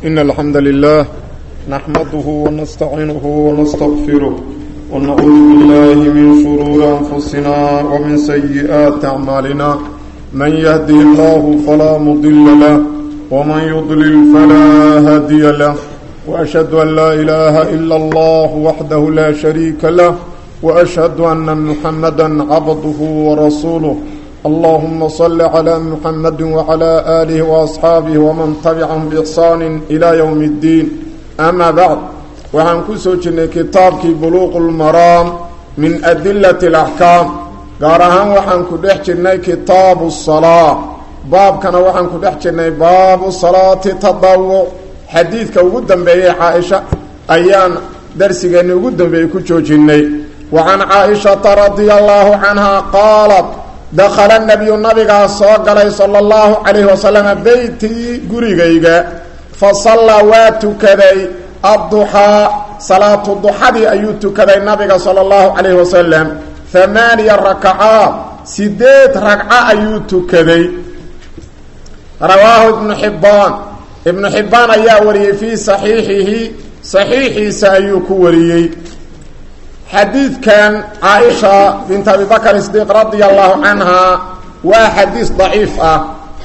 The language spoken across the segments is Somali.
إن الحمد لله نحمده ونستعينه ونستغفره ونعوذ بالله من شرور أنفسنا ومن سيئات أعمالنا من يهده الله فلا مضل له ومن يضلل فلا هادي له وأشهد أن لا إله إلا الله وحده لا شريك له وأشهد أن محمدا عبده ورسوله اللهم صل على محمد وعلى آله وأصحابه ومن تبعهم بإحسان إلى يوم الدين أما بعد وعن كسوجن كتابك بلوغ المرام من أدلة الأحكام قارهان وحن كدحجن كتاب الصلاة باب كان وحن كدحجن باب الصلاة تضوع حديثك وقدم بي عائشة أيان درسك وقدم بي كجوجني وعن عائشة رضي الله عنها قالت دخل النبي النبي صلى الله صلى الله عليه وسلم بيتي غريغيغا فصلى واتكدي الضحى صلاة الضحى أيوت كدي النبي صلى الله عليه وسلم ثمانية ركعات سديت ركعة أيوت كدي رواه ابن حبان ابن حبان أيا وريه في صحيحه صحيحي سأيوك وريه حديث كان عائشة بنت أبي بكر الصديق رضي الله عنها وحديث ضعيف أه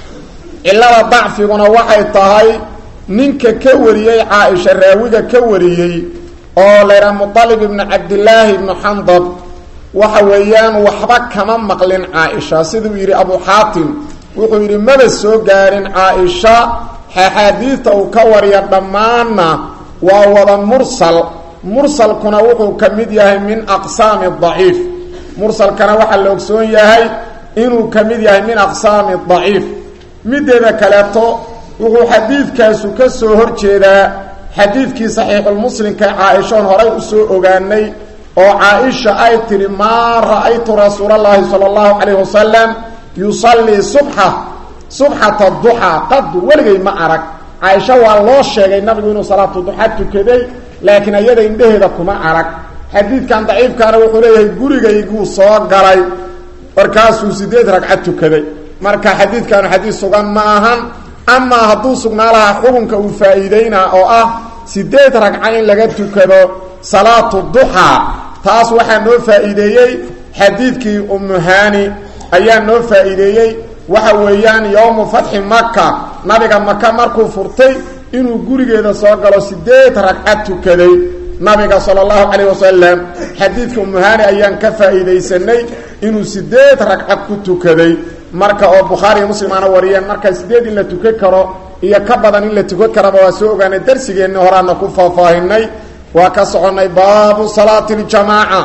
إلا ضعف ونوحي طهي ننك كوريي عائشة راوية كوريي oo leera muطalib ibn cabdillaahi ibnu xandab waxa weeyaan waxba kama maqlin caaisha siduu yidhi abu xaatim wuxuu yidhi maba soo gaarin caaisha axaadiidta uu ka wariya dhammaanna waa wada mursal mursalkuna wuxuu ka mid yahay min aqsaami daciif mursalkana waxaa la ogsoon yahay inuu ka mid yahay min aqsaami daciif mideeda kaleeto wuxuu xadiidkaasu ka soo hor jeedaa xadiidkii saxiixulmuslimka caa-ishoon horay usoo ogaanay oo caa-isha ay tidhi maa ra-aytu rasuulallaahi sala allahu calayh wasalam yusallii subxa subxata duxaa qad weligay ma arag caaisha waa loo sheegay nabigu inuu salaatu duxa tukaday laakiin ayada indheheeda kuma arag xadiidkan daciifkaana wuxuu leeyahay gurigayguu soo galay markaasuu sideed ragcad tukaday marka xadiidkaanu xadiid sugan ma ahan amaa hadduu sugnaa lahaa xukunka uu faa'iideynaa oo ah sideed ragca in laga tukado salaatu duxaa taas waxaa noo faa'iideeyey xadiidkii umuhani ayaa noo faa'iideeyey waxa weeyaan yowmu fatxi maka nabiga maka markuu furtay inuu gurigeeda soo galo sideed ragcad tukaday nabiga sala allahu calayh wasalam xadiidka umuhani ayaan ka faa'iidaysanay inuu sideed ragcad ku tukaday marka oo bukhaariiyo muslim aana wariyeen marka sideed in la tukan karo iyo ka badan in la tukan karaba waa soo ogaanay darsigeenni horaana ku faahfaahinay waa ka soconnay baabu salaati ljamaaca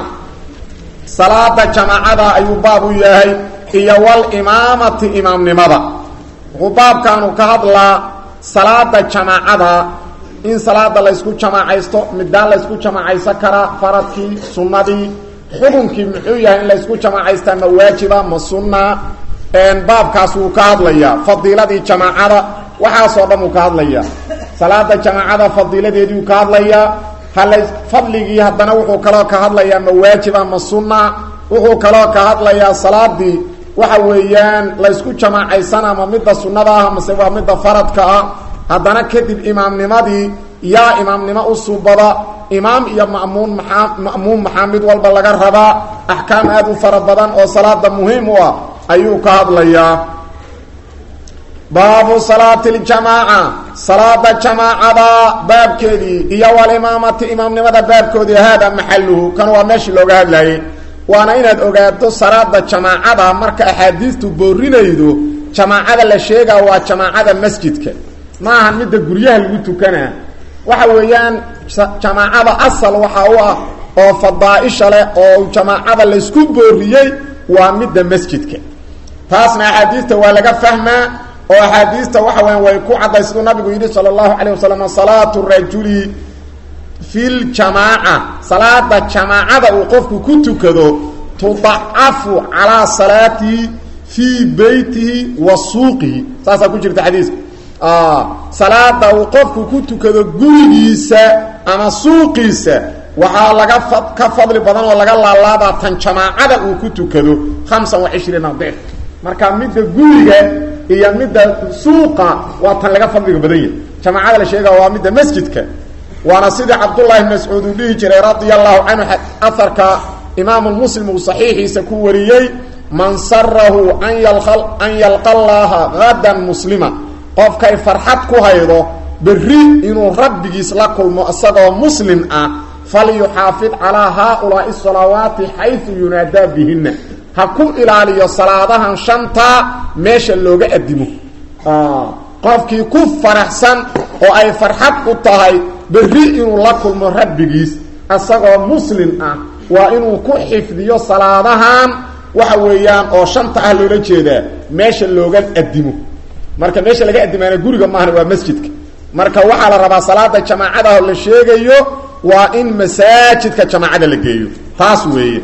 salaada jamaacada ayuu baab u yahay iyo walimaamati imaamnimada wuxuu baabkaanu ka hadlaa salaada jamaacada in salaada laysku jamaacaysto midaan laysku jamaacaysan karaa faradkii sunnadii xukunkii muxuu yahay in laysku jamaacaystaa ma waajiba ma sunna baabkaas wuu ka hadlayaa fadiiladii jamaacada waxaasoo dhan wuu ka hadlayaa salaada jamaacada fadiiladeediiu ka hadlayaa hala fadligii haddana wuxuu kaloo ka hadlayaa ma waajiba ma sunna wuxuu kaloo ka hadlayaa salaadii waxa weeyaan laysku jamaacaysanaa ma midda sunnada ah mase waa midda faradka ah haddana kadib imaamnimadii yaa imaamnimo u subada imaam iyo mamuun maaa ma'muum maxaa mid walba laga rabaa axkaam aada u fara badan oo salaada muhiim u ah ayuu ka hadlayaa baabu salaati ljamaaca salaada jamaacada baabkeedii iyo walimaamati imaamnimada baabkoodii haada maxaluhu kan waa meeshii looga hadlayay waana inaad ogaato salaada jamaacada marka axaadiistu boorinaydo jamaacada la sheegaa waa jamaacada masjidka ma ahan midda guryaha lagu tukanaa waxa weeyaan jamaacada asal waxa u ah oo fadaaisha leh oo jamaacada laysku booriyey waa midda masjidka taasna axaadiista waa laga fahmaa oo axaadiista waxa weya way ku cadday siduu nabigu yidhi sala allahu calayh wasalam salaatu rajuli fi ljamaaca salaada jamaacada uu qofku ku tukado tudacafu calaa salaatihi fii beytihi wa suuqihi saasaa ku jirta xadiiska salaada uu qofku ku tukado gurigiisa ama suuqiisa waxaa laga ka fadli badan oo laga laalaabaa tan jamaacada uu ku tukado hamsan wa cishriina dif marka midda guriga iyo midda suuqa waa tan laga fadliga badan yahay jamaacada la sheega waa midda masjidka waana sidii cabdullahi bn mascuud uu dhihi jiray radia allahu canhu aharka imaamu muslim uu saxiixiisa ku wariyey man sarahu an yalqa llaha hadan muslima qofkay farxad ku haydo berri inuu rabbigiis la kulmo isagoo muslim ah falyuxaafid calaa haaulaai salawaati xayu yunaadaa bihina ha ku ilaaliyo salaadahan shantaa meesha looga adimo qofkii ku faraxsan oo ay farxad u tahay berri inuu la kulmo rabbigiis isagoo muslim ah waa inuu ku xifdiyo salaadahan waxa weeyaan oo shanta ah loola jeedaa meesha looga adimo marka meesha laga adimaana guriga maahana waa masjidka marka waxaa la rabaa salaada jamaacadaho la sheegayo waa in masaajidka jamaacada la geeyo taas weeye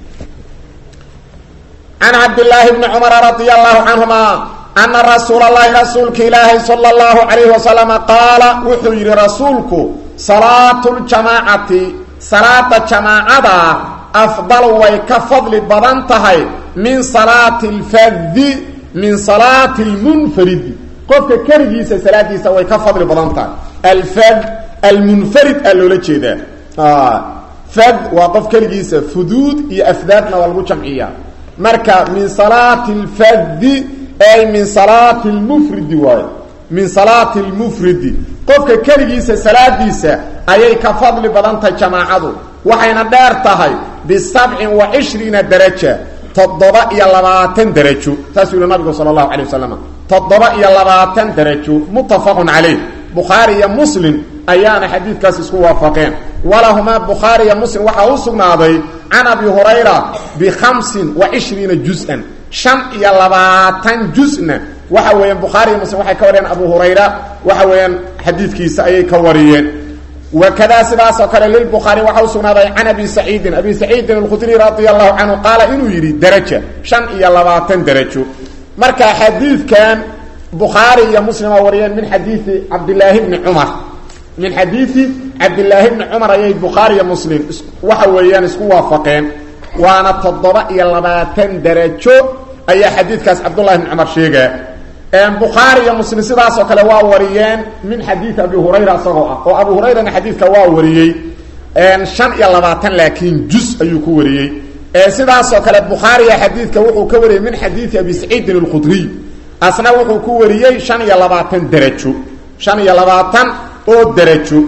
can cabdillaahi bni cumara radia allahu canhuma ana rasuula allahi rasuulka ilaahay sala allahu calayhi wasalama qaala wuxuu yidhi rasuulku salaatu ljamaacati salaada jamaacada afdalu way ka fadli badan tahay min salaati alfadi min salaati almunfaridi qofka keligiisa salaadiisa way ka fadli badan tahay alfad almunfarid aa loola jeedaa fad waa qof keligiisa fuduud iyo afdaadna waa lagu jamciyaa marka min salaati alfadi ay min salaati lmufridi waayo min salaati lmufridi qofka keligiisa salaadiisa ayay ka fadli badan tahay jamaacadu waxayna dheer tahay bisabcin wa cishriina daraja toddoba iyo labaatan darajo saasuu yihi nabigu sala allahu calay wasalam toddoba iyo labaatan darajo muttafaqun calayh bukhaari iyo muslim ayaana xadiidkaas isku waafaqeen walahumaa bukhaari iyo muslim waxaa u sugnaaday can abi hurayra bikhamsin wa cishriina juz-an shan iyo labaatan juzna waxa weeyaan bukhaari iyo muslim waxay ka wariyeen abu hurayra waxa weeyaan xadiidkiisa ayay ka wariyeen wakadaa sidaasoo kale lilbukhaari waxaa u sugnaaday can abi saciidin abi saciidin alkhudri radia allahu canhu qaala inuu yidhi daraja shan iyo labaatan darajo marka xadiidkan bukhaari iyo muslima wariyeen min xadiidi cabdilaahi bni cumar min xadiidi cabdilaahi bni cumar ayay bukhaari iyo muslim waxa weeyaan isku waafaqeen waana toddoba iyo labaatan darajo ayaa xadiidkaas cabdullahi bni cumar sheegaa bukhaari iyo muslim sidaasoo kale waa wariyeen min xadiidi abi hurayra isagoo ah oo abu hurayrana xadiidka waa wariyey shan iyo labaatan laakiin juz ayuu ku wariyey sidaasoo kale bukhaariya xadiidka wuxuu ka wariyey min xadiidi abi saciidin alkhudriy asna wuxuu ku wariyey shan iyo labaatan darajo shan iyo labaatan oo darajo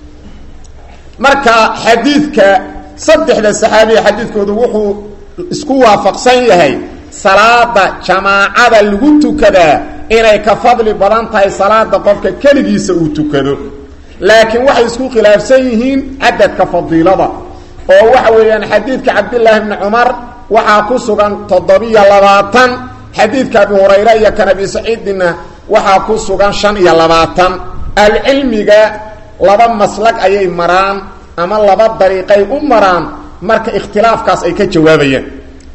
marka xadiidka saddexda saxaabiya xadiidkoodu wuxuu isku waafaqsan yahay salaada jamaacada lagu tukadaa inay ka fadli badan tahay salaada qofka keligiisa uu tukado laakiin waxay isku khilaafsan yihiin cadadka fadiilada oo waxa weeyaan xadiidka cabdillaahi bni cumar waxaa ku sugan toddobiyo labaatan xadiidka abi hurayre iyo kan abi saciidinna waxaa ku sugan shan iyo labaatan alcilmiga laba maslag ayay maraan ama laba dariiqay u maraan marka ikhtilaafkaas ay ka jawaabayaan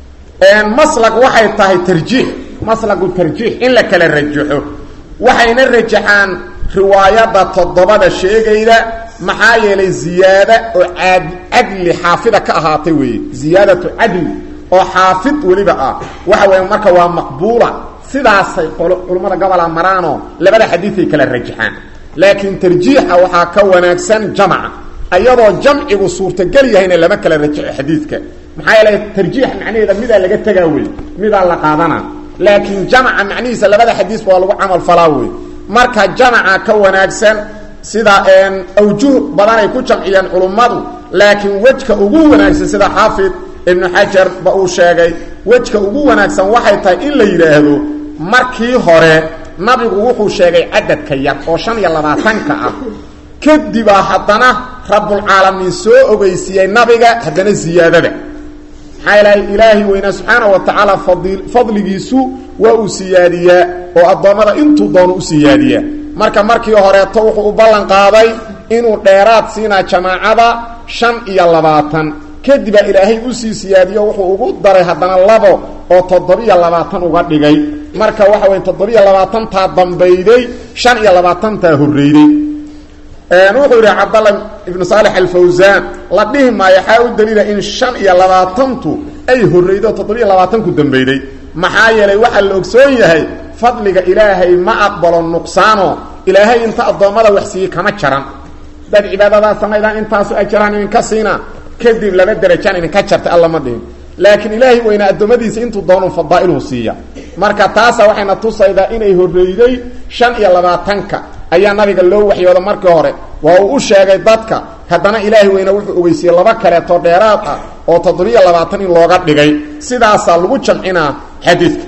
maslag waxay tahay tarjiix maslagu tarjiix in la kala rajaxo waxayna rajaxaan riwaayadda toddobada sheegayda maxaa yeelay ziyaada oo ad cadli xaafida ka ahaatay weeye ziyaadatu cadli oo xaafid weliba ah waxa weya marka waa maqbuula sidaasay culummada gobola maraanoo labada xadiiday kala rajaxaan laakiin tarjiixa waxaa ka wanaagsan jamca ayadoo jamcigu suurtagel yahayna lama kala rajaxo xadiidka maxaa yeelay tarjiix macnaheeda midaa laga tegaa wey midaa la qaadanaa laakiin jamca macnihiisa labada xadiisba waa lagu camal falaa wey marka jamca ka wanaagsan sida awjuh badan ay ku jamciyeen culummadu laakiin wejka ugu wanaagsan sida xaafid ibnu xajar ba uu sheegay wejka ugu wanaagsan waxay tahay in la yidhaahdo markii hore nabigu wuxuu sheegay cadadka yar oo shan iyo labaatanka ah kadibaa haddana rabbulcaalamiin soo ogeysiiyey nabiga haddana ziyaadada maxaa ilahay ilaahi weynaa subxaana wa tacaala fadi fadligiisu waa uu siyaadiyaa oo addoommada intuu doono u siyaadiyaa marka markii horeeto wuxuu u ballan qaaday inuu dheeraad siinaa jamaacada shan iyo labaatan kadibaa ilaahay usii siyaadiyo wuxuu ugu daray haddana labo oo toddobiyo labaatan uga dhigay marka waxa waya toddobiyo labaatantaa dambayday shan iyo labaatantaa horreyday wuxuu yidhi cabdalla ibnu saalex alfawsaan la dhihi maayo waxaa u daliila in shan iyo labaatantu ay horreydo toddobiyo labaatanku dambeyday maxaa yeelay waxaa la ogsoon yahay fadliga ilaahay ma aqbalo nuqsaano ilaahay inta addoommada wax siiyey kama jaran dad cibaadadaa samaydaan intaasu ajaraan idinka siina kadib laba derajaan idinka jartay alla ma dhihin laakiin ilaahay weynaa addoommadiisa intuu doonu fadaa'iluhu siiya marka taasa waxayna tusaydaa inay horreyday shan iyo labaatanka ayaa nabiga loo waxyooda markii hore waa uu u sheegay dadka haddana ilaahay weyna wuxuu ogeysiiyey laba kaleeto dheeraad ah oo toddobiyo labaatan in looga dhigay sidaasaa lagu jamcinaa xadiidka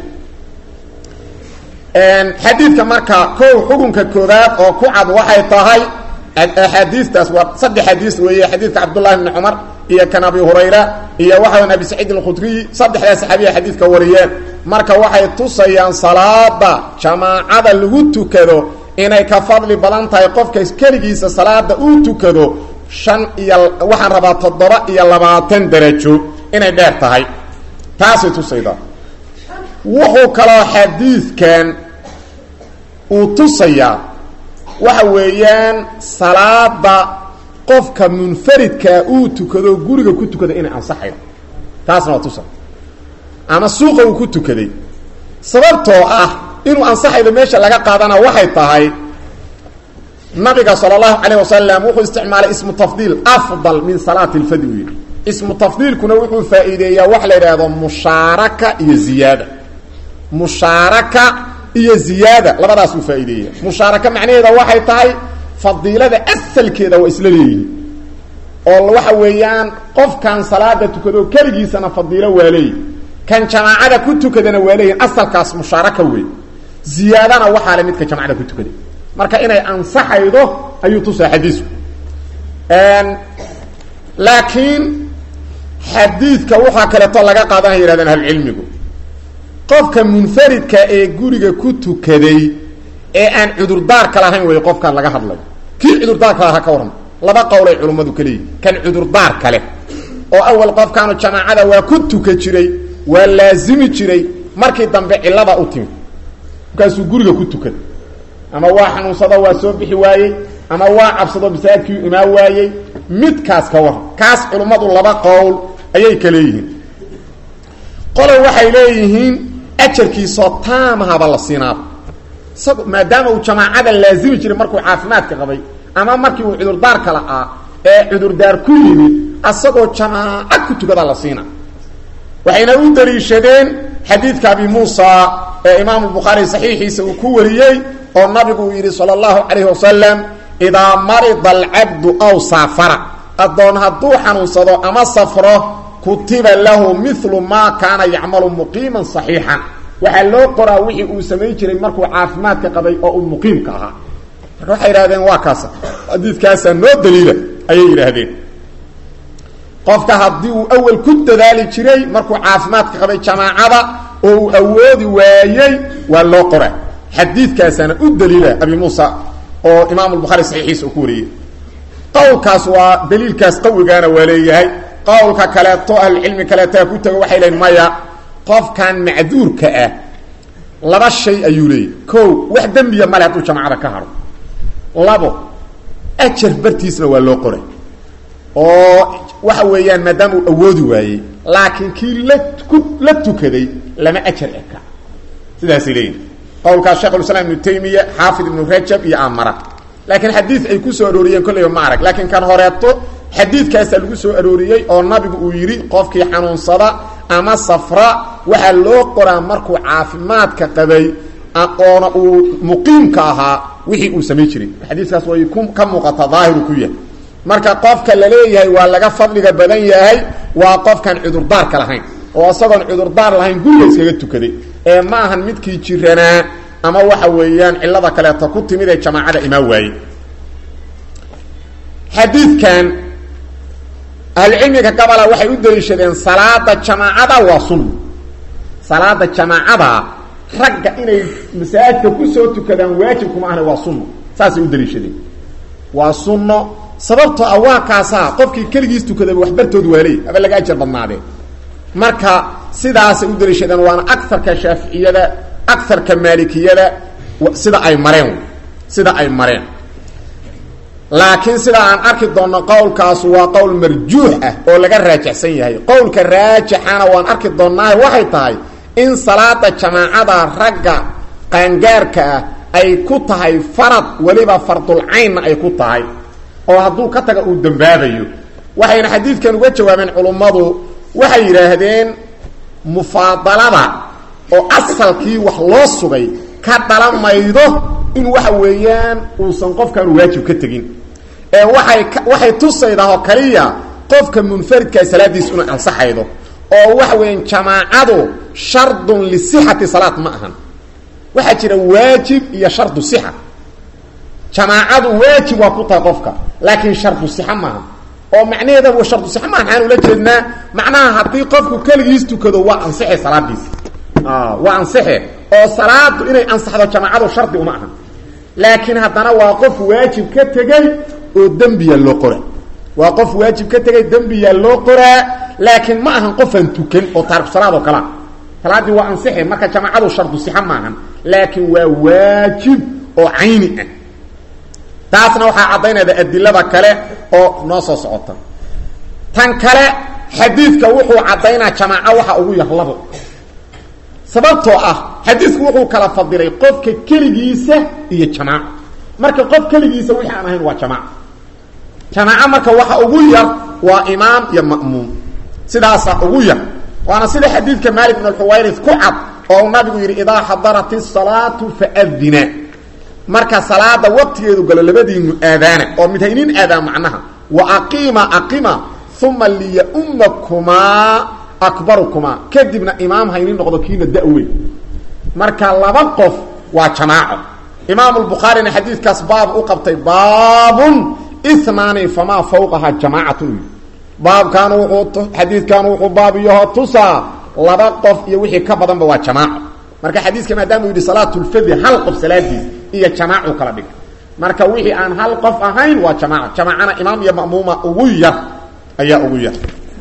xadiidka marka kow xukunka koodaad oo ku cad waxay tahay axaadiistaas waa saddex xadiis weeye xadiidka cabdullahi bni cumar iyo kan abi hurayra iyo waxawan abi saciid alkhudriy saddexdaa saxaabiya xadiidka wariyeen marka waxay tusayaan salaada jamaacada lagu tukado inay ka fadli badan tahay qofka keligiisa salaada uu tukado shan iyo waxaan rabaa toddoba iyo labaatan darajo inay dheer tahay taasay tusaydaa wuxuu kaloo xadiidkan uu tusayaa waxa weeyaan salaada qofka munfaridkaa uu tukado guriga ku tukada inay ansaxayo taasna waa tusa ama suuqa uu ku tukaday sababtoo ah inuu ansaxaydo meesha laga qaadana waxay tahay nabiga sala allahu calayh wasalam wuxuu isticmaalay ismu tafdiil afdal min salaati lfadi u yidhi ismu tafdiilkuna wuxuu faa'iideeyaa wax la yidhaahdo mushaaraka iyo ziyaada mushaaraka iyo ziyaada labadaasuu faa'iideeya mushaaraka macnaheeda waxay tahay fadiilada asalkeeda waa isla leeyihin oo waxa weeyaan qofkan salaada tukado keligiisana fadiilo waa leeyihi kan jamaacada ku tukadana waa leeyihin asalkaas mushaaraka wey ziyaadana waxaa le midka jamacada ku tukaday marka inay ansaxaydo ayuu tusaa xadiisku laakiin xadiidka waxaa kaleeto laga qaadanaya yihahdeen ahlucilmigu qofka munfaridka ee guriga ku tukaday ee aan cudurdaarka lahayn wey qofkaan laga hadlayo kii cudurdaarka lahaa ka warran laba qowlay culummadu ka leeyihin kan cudurdaarka leh oo awal qofkaanu jamaacada waa ku tuka jiray waa laazimi jiray markii dambe cilada u timi markaasuu guriga ku tukada ama waa xanuunsado waa soo bixi waayey ama waa cabsado masaajidkii imaan waayey midkaas ka warran kaas culummadu laba qowl ayay ka leeyihiin qolo waxay leeyihiin ajarkiisoo taamahaba la siinaaba isag maadaama uu jamaacada laazimi jiray markuu caafimaadka qabay ama markii uu cudurdaarka la'aa ee cudurdaar ku yimid asagoo jamaaca ku tukada la siina waxayna u daliishadeen xadiidka abi muusa ee imaamu bukhaari saxiixiisa uu ku wariyey oo nabigu uu yidhi sala allahu calayhi wasalam idaa marida alcabdu aw saafara addoon hadduu xanuunsado ama safro kutiba lahu milu maa kaana yacmalu muqiiman saxiixan waxaa loo qoraa wixii uu samayn jiray markuu caafimaadka qabay oo uu muqiimka ahaa marka waxay yidhahdeen waa kaasa xadiidkaasaa noo daliila ayay yidhaahdeen qofka haddii uu awel ku dadaali jiray markuu caafimaadka qabay jamaacada oo uu awoodi waayey waa loo qora xadiidkaasaana u daliila abi muusa oo imaam lbukhaari saxiixiisa uu ku wariyey qowlkaas waa daliilkaas qawigaana waa leeyahay qowlka kaleeto ahlucilmi kaleetaa ku tago waxay leeyiin maya qofkan macduurka ah laba shay ayuu leeyahy kow wax dembiya male hadduu jamaacada ka haro labo ajar bartiisna waa loo qoray oo waxa weeyaan maadaama uu awoodi waayey laakiin kii la ku la tukaday lama ajar eka sidaasay leeyihin qowlkaas sheekhulislaam ibnu taymiya xaafid ibnu rajab iyo amara laakiin xadiid ay ku soo arooriyeen kolleyba ma arag laakiin kan horeeto xadiidkaasaa lagu soo arooriyey oo nabigu uu yidhi qofkii xanuunsada ama safra waxaa loo qoraa markuu caafimaadka qabay oona uu muqiimka ahaa wixii uu samayn jiray xadiiskaas way ka muuqata daahiru ku yahay marka qofka la leeyahay waa laga fadliga badan yahay waa qofkaan cudurdaarka lahayn oo isagoon cudurdaar lahayn guriga iskaga tukaday ee ma ahan midkii jiranaa ama waxa weeyaan cilada kaleeto ku timid ee jamaacada imaan waayey xadiidkan ahlucilmiga gabala waxay u daliishadeen salaada jamaacada waa sunno salaada jamaacada ragga inay masaajidka kusoo tukadaan waajibkuma ahna waa sunno saasay u daliishadeen waa sunno sababtoo ah waa kaasaa qofkii keligiis tukadaba waxbartood waaley haba laga ajar badnaadee marka sidaasay u daliishadeen waana agarka shaaficiyada agarka maalikiyada sida ay mareen sida ay mareen laakiin sida aan arki doonno qowlkaas waa qowl marjuux ah oo laga raajixsan yahay qowlka raajixana waan arki doonnaahe waxay tahay in salaada jamaacada ragga qaangaarka ah ay ku tahay farad weliba fardulcaynna ay ku tahay oo hadduu ka taga uu dambaabayo waxayna xadiidkan uga jawaabeen culummadu waxay yidhaahdeen mufaadalada oo asalkii wax loo sugay ka dhalan maydo in waxa weeyaan uusan qofkaanu waajib ka tegin ee waay waxay tusaydaa oo kaliya qofka munfaridkaa salaadiis inay ansaxaydo oo waxa weeyaan jamaacadu shardun lisixati salaad ma ahan waxaa jira waajib iyo shardu sixa jamaacadu waajib waa ku tahay qofka laakiin shardu sixa maaha oo macnaheeda wa shardu sixa maaha maxaan ula jeednaa macnaha haddii qofku keligiis tukado waa ansixe salaadiisi waa ansixe oo salaadu inay ansaxdo jamaacadu shardi uma ahan laakiin haddana waa qof waajib ka tegey oo dembiya loo qora waa qof waajib ka tegay dembiyaa loo qoraa laakiin ma ahan qofaan tukan oo taariku salaad oo kalea salaaddii waa ansixe marka jamaacadu shardu sixa maahan laakiin waa waajib oo cayni ah taasna waxaa caddaynayda adilada kale oo noo soo socota tan kale xadiidka wuxuu caddaynaa jamaaco waxa ugu yar labo sababtoo ah xadiidku wuxuu kala fadilay qofka keligiisa iyo jamaaco marka qof keligiisa wixii aan ahayn waa jamaaco jamaaco marka waxa ugu yar waa imaam iyo ma'muum sidaasa ugu yar waana sida xadiidka maalik bn alxuwayris ku cad oo nabigu yidhi idaa xadarat isalaatu faadina marka salaada waqtigeedu galo labadiinu aadaana oo mid haynin aadaan macnaha wa aqiima aqima uma liyaumakumaa akbarukumaa kadibna imaam haynin noqdo kiina da-weyn marka laba qof waa jamaaco imaam lbukhaarina xadiidkaas baab u qabtay baabun inaani famaa fawqaha jamaacatun u baabkan wuxuu xadiidkan wuxuu baab iyaho tusaa laba qof iyo wixii ka badanba waa jamaaco marka xadiiska maadaama u yidhi salaatulfadli hal qof salaadiis iyo jamaacu kala dhig marka wixii aan hal qof ahayn waa jamaaco jamaacana imaam iyo ma'muuma ugu yar ayaa ugu yar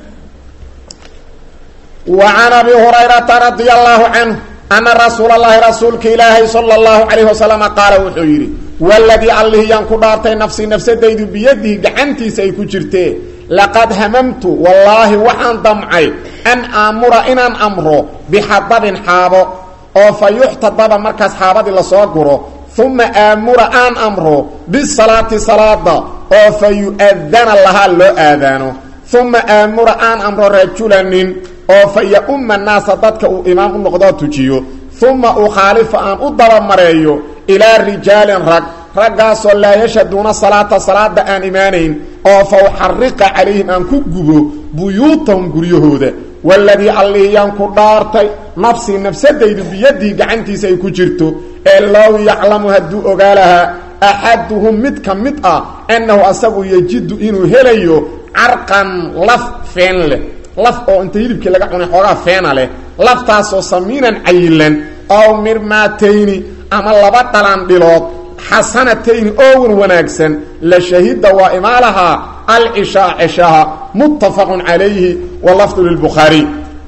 wa can abi hurayrata radia allahu canhu ana rasuula allahi rasuulka ilaahay sala allahu calayhi wasalama qaala wuxuu yidhi waladii allihii yaan ku dhaartay nafsii nafsadaydu biyadihi gacantiisa ay ku jirtee laqad hamamtu wallaahi waxaan damcay an aamura inaan amro bixadabin xaabo oo fa yuxtadaba markaas xaabadii lasoo guro uma aamura aan amro bisalaati salaada oo fa yu-adana lahaa loo aadaano uma aamura aan amro rajulanin oo fa ya-umma naasa dadka uu imaam u noqdoo tujiyo uma ukhaalifa aan u dabamareeyo ilaa rijaalin rag raggaasoo laa yashaduuna salaata salaada aan imaanayn oo fa uxariqa calayhim aan ku gubo buyuutahum guryahooda waladii allihii yaan ku dhaartay nafsii nafsadaydu biyadii gacantiisa ay ku jirto ee low yaclamu hadduu ogaa lahaa axaduhum mid ka mid ah annahu asagu yajidu inuu helayo carqan laf feen leh laf oo inta hilibkii laga cunay xoogaa feena leh laftaasoo samiinan cayilan ow mirmaatayni ama laba dhalan dhilood xasanatayni oowan wanaagsan la shahida waa imaalahaa alcishaa ceshaha muttafaqun calayhi walafdu lilbukhaariy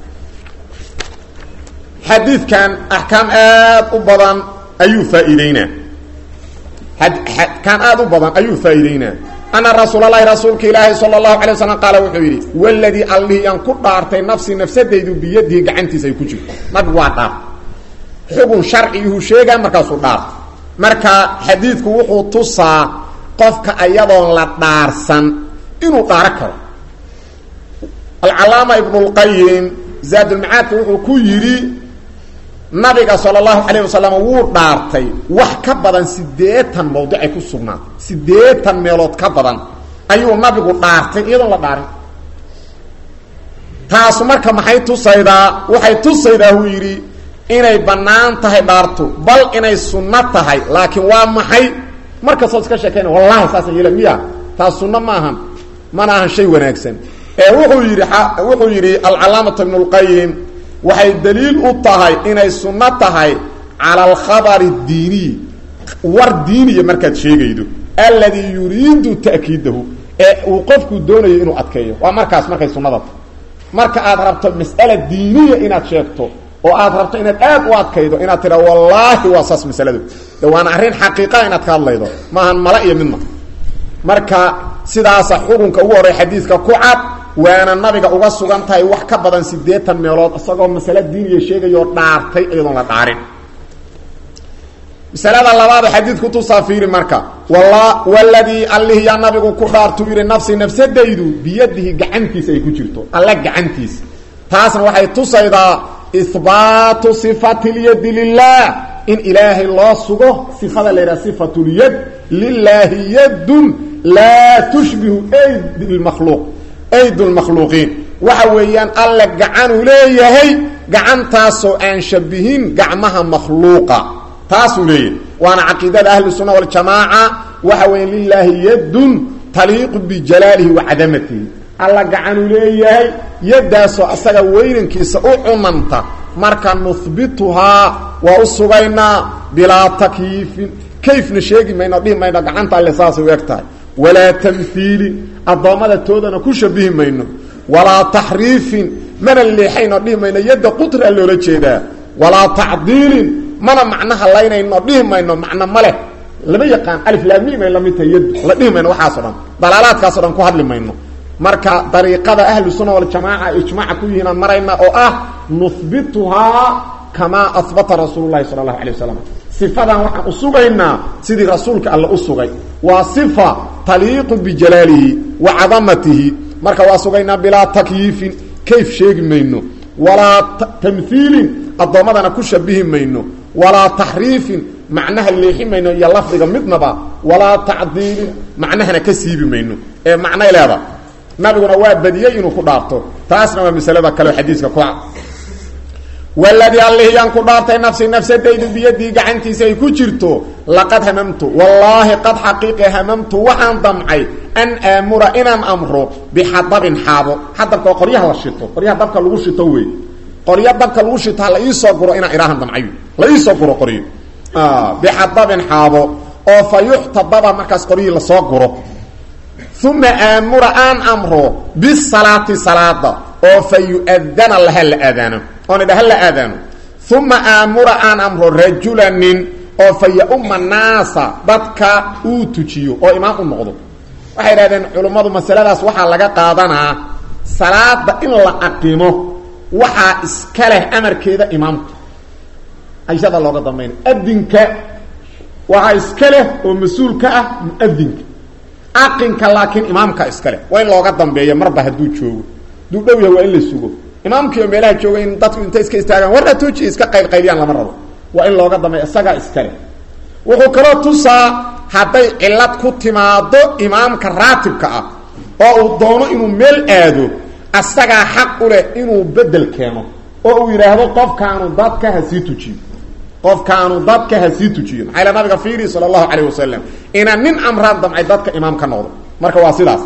xadiidkan axkaam aad u badan ayuu faaiideynaa axkaam aad u badan ayuu faa'iideynaa ana rasuulalahi rasuulka ilaahi sala allahu alay waslam qaala wuxuu yidhi waladii allihii aan ku dhaartay nafsii nafsadaydu biyadihi gacantiisa ay ku jirto nabigu waa dhaar xugun sharciyuhu sheegaa markaasuu dhaarta marka xadiidku wuxuu tusaa qofka ayadoon la dhaarsan inuu dhaaro karo alcalaama ibnulqayim zaadulmacaadka wuxuu ku yidhi nabiga sala allahu calayh wasalam wuu dhaartay wax ka badan siddeetan mawdicay ku sugnaatay siddeetan meelood ka badan ayuu nabigu dhaartay iyadoon la dhaarin taasu marka maxay tusaydaa waxay tusaydaa wuu yidhi inay bannaan tahay dhaartu bal inay sunno tahay laakiin waa maxay markastoo iska sheekayna wallahi saasaan yeela miya taas sunno ma ahan mana ahan shay wanaagsan ee wuxuu yidhi wuxuu yidhi alcalaamatu ibnu lqayim waxay daliil u tahay inay sunno tahay cala alkhabari diiniyi war diiniya markaad sheegaydo alladii yuriidu ta'kiidahu ee uu qofku doonayo inuu adkeeyo waa markaas markay sunnada tahay marka aad rabto mas'ala diiniya inaad sheegto oo aad rabto inaad aad u adkaydo inaad tidha wallaahi waa saas masaladu de waana arrin xaqiiqaa inaad ka hadlaydo maahan mala iyo midna marka sidaasa xukunka ugu horey xadiidka ku cad waana nabiga uga sugan tahay wax ka badan siddeetan meelood isagoo masale diiniya sheegayoo dhaartay iyadoon la dhaarin masalada labaad xadiidku tusaa fiiri marka waladii allih yaa nabigu ku dhaartuu yidhi nafsi nafsadaydu biyadihi gacantiisa ay ku jirto alla gacantiisa taasna waxay tusaydaa ihbaatu sifati lyadi lilah in ilaahay loo sugo sifada la yidhaha sifatulyad lilaahi yadun laa tushbihu ayd makhluuq ayd lmakhluuqiin waxa weeyaan alle gacanuu leeyahay gacantaasoo aan shabihin gacmaha makhluuqa taasuu leeyahay waana caqiidada ahlu sunna waljamaaca waxa weya lilaahi yadun taliiqu bijalaalihi wa cadamatihi alla gacanuu leeyahay yaddaasoo asaga weynankiisa u cunanta marka nuhbituhaa waa u sugaynaa bilaa takyiifin kayfna sheegi mayno dhihi mayno gacanta alle saasay u eg tahay walaa tamhiilin addoommada toodana ku shabihi mayno walaa taxriifin mana leexayno dhihi mayno yadda qutraa loola jeedaa walaa tacdiilin mana macnaha laynayno dhihi mayno macno ma leh lama yaqaan aliflaamiim ay lamid tahay yaddu la dhihi mayno waxaaso dhan dalaalaadkaaso dhan ku hadli mayno marka dariiqada ahlu sunna waljamaaca ijmaaca ku yihiinaan marayna oo ah nuhbituhaa kamaa ahbata rasuulu lahi sala allahu alay wasalam sifadan waxaan u sugaynaa sidii rasuulka alle u sugay waa sifa taliiqu bijalaalihi wa cadamatihi marka waa sugaynaa bilaa takyiifin kayf sheegi mayno walaa tamhiilin addoommadana ku shabihi mayno walaa taxriifin macnaha leexi mayno iyo lafdiga midnaba walaa tacdiilin macnahana ka siibi mayno ee macnay leeda nabiguna waa badiyey inuu ku dhaarto taasna waa masalada kaleo xadiiska ku cad waladii allihiyaan ku dhaartay nafsi nafsadaydu biyadii gacantiisa ay ku jirto laqad hamamtu wallaahi qad xaqiiqi hamamtu waxaan damcay an aamura inaan amro bixadabin xaabo xadabka waa qoryaha la shito qoryaha dabka lagu shito wey qoryo dabka lagu shito ha la iisoo guro inaan idhaahan damcayo la iisoo guro qoryo bixadabin xaabo oo fa yuxtadaba markaas qoryihii lasoo guro uma aamura aan amro bisalaati salaada oo fa yu-adana laha la aadaano oon idhaha la aadaano uma aamura aan amro rajula nin oo fa ya-uma naasa dadka uu tujiyo oo imaam u noqdo waxay idhahdeen culummadu masaladaas waxaa laga qaadanaa salaada in la aqimo waxaa iska leh amarkeeda imaamka ayshada looga dambayna adinka waxaa iska leh oo mas-uul ka ah muadinka aqinka laakiin imaamka iska leh waa in looga dambeeyo marba hadduu joogo hadduu dhow yahay waa in la sugo imaamkiioo meelaha jooga in dadku intay iska istaagaan warra tuuji iska qaylqayliyaan lama rabo waa in looga dambeeyo isagaa iska leh wuxuu kaloo tusaa hadday cillad ku timaado imaamka raatibka ah oo uu doono inuu meel aado asagaa xaq u leh inuu bedel keeno oo uu yidhaahdo qofkaanu dadka ha sii tujiyo qofkaanu dadka ha sii tujiyo maxaa ila nabiga fiiri sala allahu calayh wasalam inaan nin amraan damcay dadka imaam ka noqdo marka waa sidaas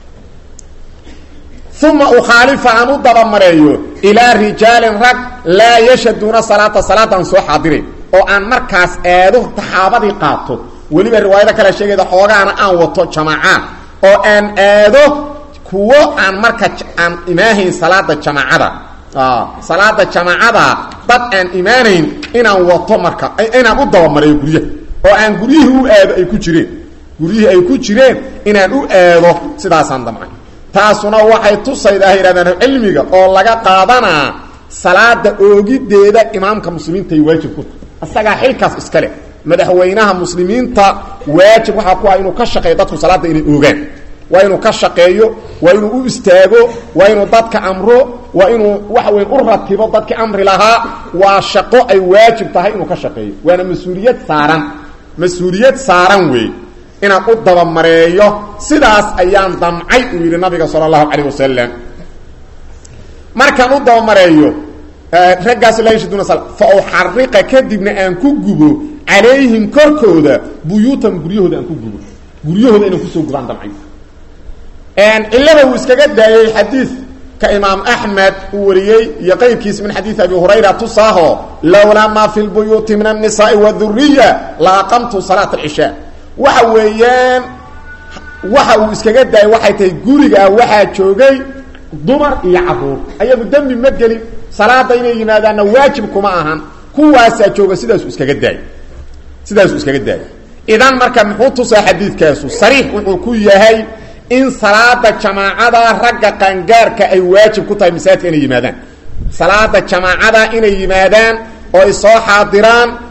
uma ukhaalifa aan u dabamareeyo ilaa rijaalin rag laa yashaduuna salaata salaadaan soo xaadirin oo aan markaas aado taxaabadii qaato weliba riwaayado kale sheegayda xoogaana aan wato jamaacaad oo aan aado kuwo aan marka aan imaahayn salaada jamaacada salaada jamaacada dad aan imaanayn inaan wato marka inaan u dabamareeyo guryaha oo aan guryihii u aado ay ku jireen guryihii ay ku jireen inaan u aado sidaasaan damcay taasuna waxay tusaydaa yidhahdaan cilmiga oo laga qaadanaa salaada oogideeda imaamka muslimiinta ay waajib ku tahay isagaa xilkaas iska leh madaxweynaha muslimiinta waajib waxaa ku ah inuu ka shaqeeyo dadku salaada inay oogaan waa inuu ka shaqeeyo waa inuu u istaago waa inuu dadka amro waa inuu waxa weyn u ratibo dadkii amri lahaa waa shaqo ay waajib tahay inuu ka shaqeeyo waana mas-uuliyad saaran mas-uuliyad saaran wey inaan u dabamareeyo sidaas ayaan damcay uu yidhi nabiga sala allahu calayh wasalam markaan u dabamareeyo raggaas laa yashaduna sal fa uxariqa kadibna aan ku gubo calayhim korkooda buyuutan guryahooda aan ku gubo guryahooda inaan kusoo gubaan damcay cilada uu iskaga daayey xadiidka imaam axmed uu wariyey iyo qayrkiis min xadiid abi hurayra tusaaho lowlaa maa fi lbuyuuti min annisaai waduriya la aqamtu salaat alcishaa waxa weeyaan waxa uu iskaga daayay waxay tahay gurigaa waxaa joogay dumar iyo caruur ayagu dembi ma gelin salaada inay yimaadaanna waajib kuma ahan kuwaasaa jooga sidaasuu iskaga daayay sidaasuu iskaga daayay idan marka muxuu tusaa xadiidkaasu sariix wuxuu ku yahay in salaada jamaacada ragga qaangaarka ay waajib ku tahay masaajidka inay yimaadaan salaada jamaacada inay yimaadaan oo ay soo xaadiraan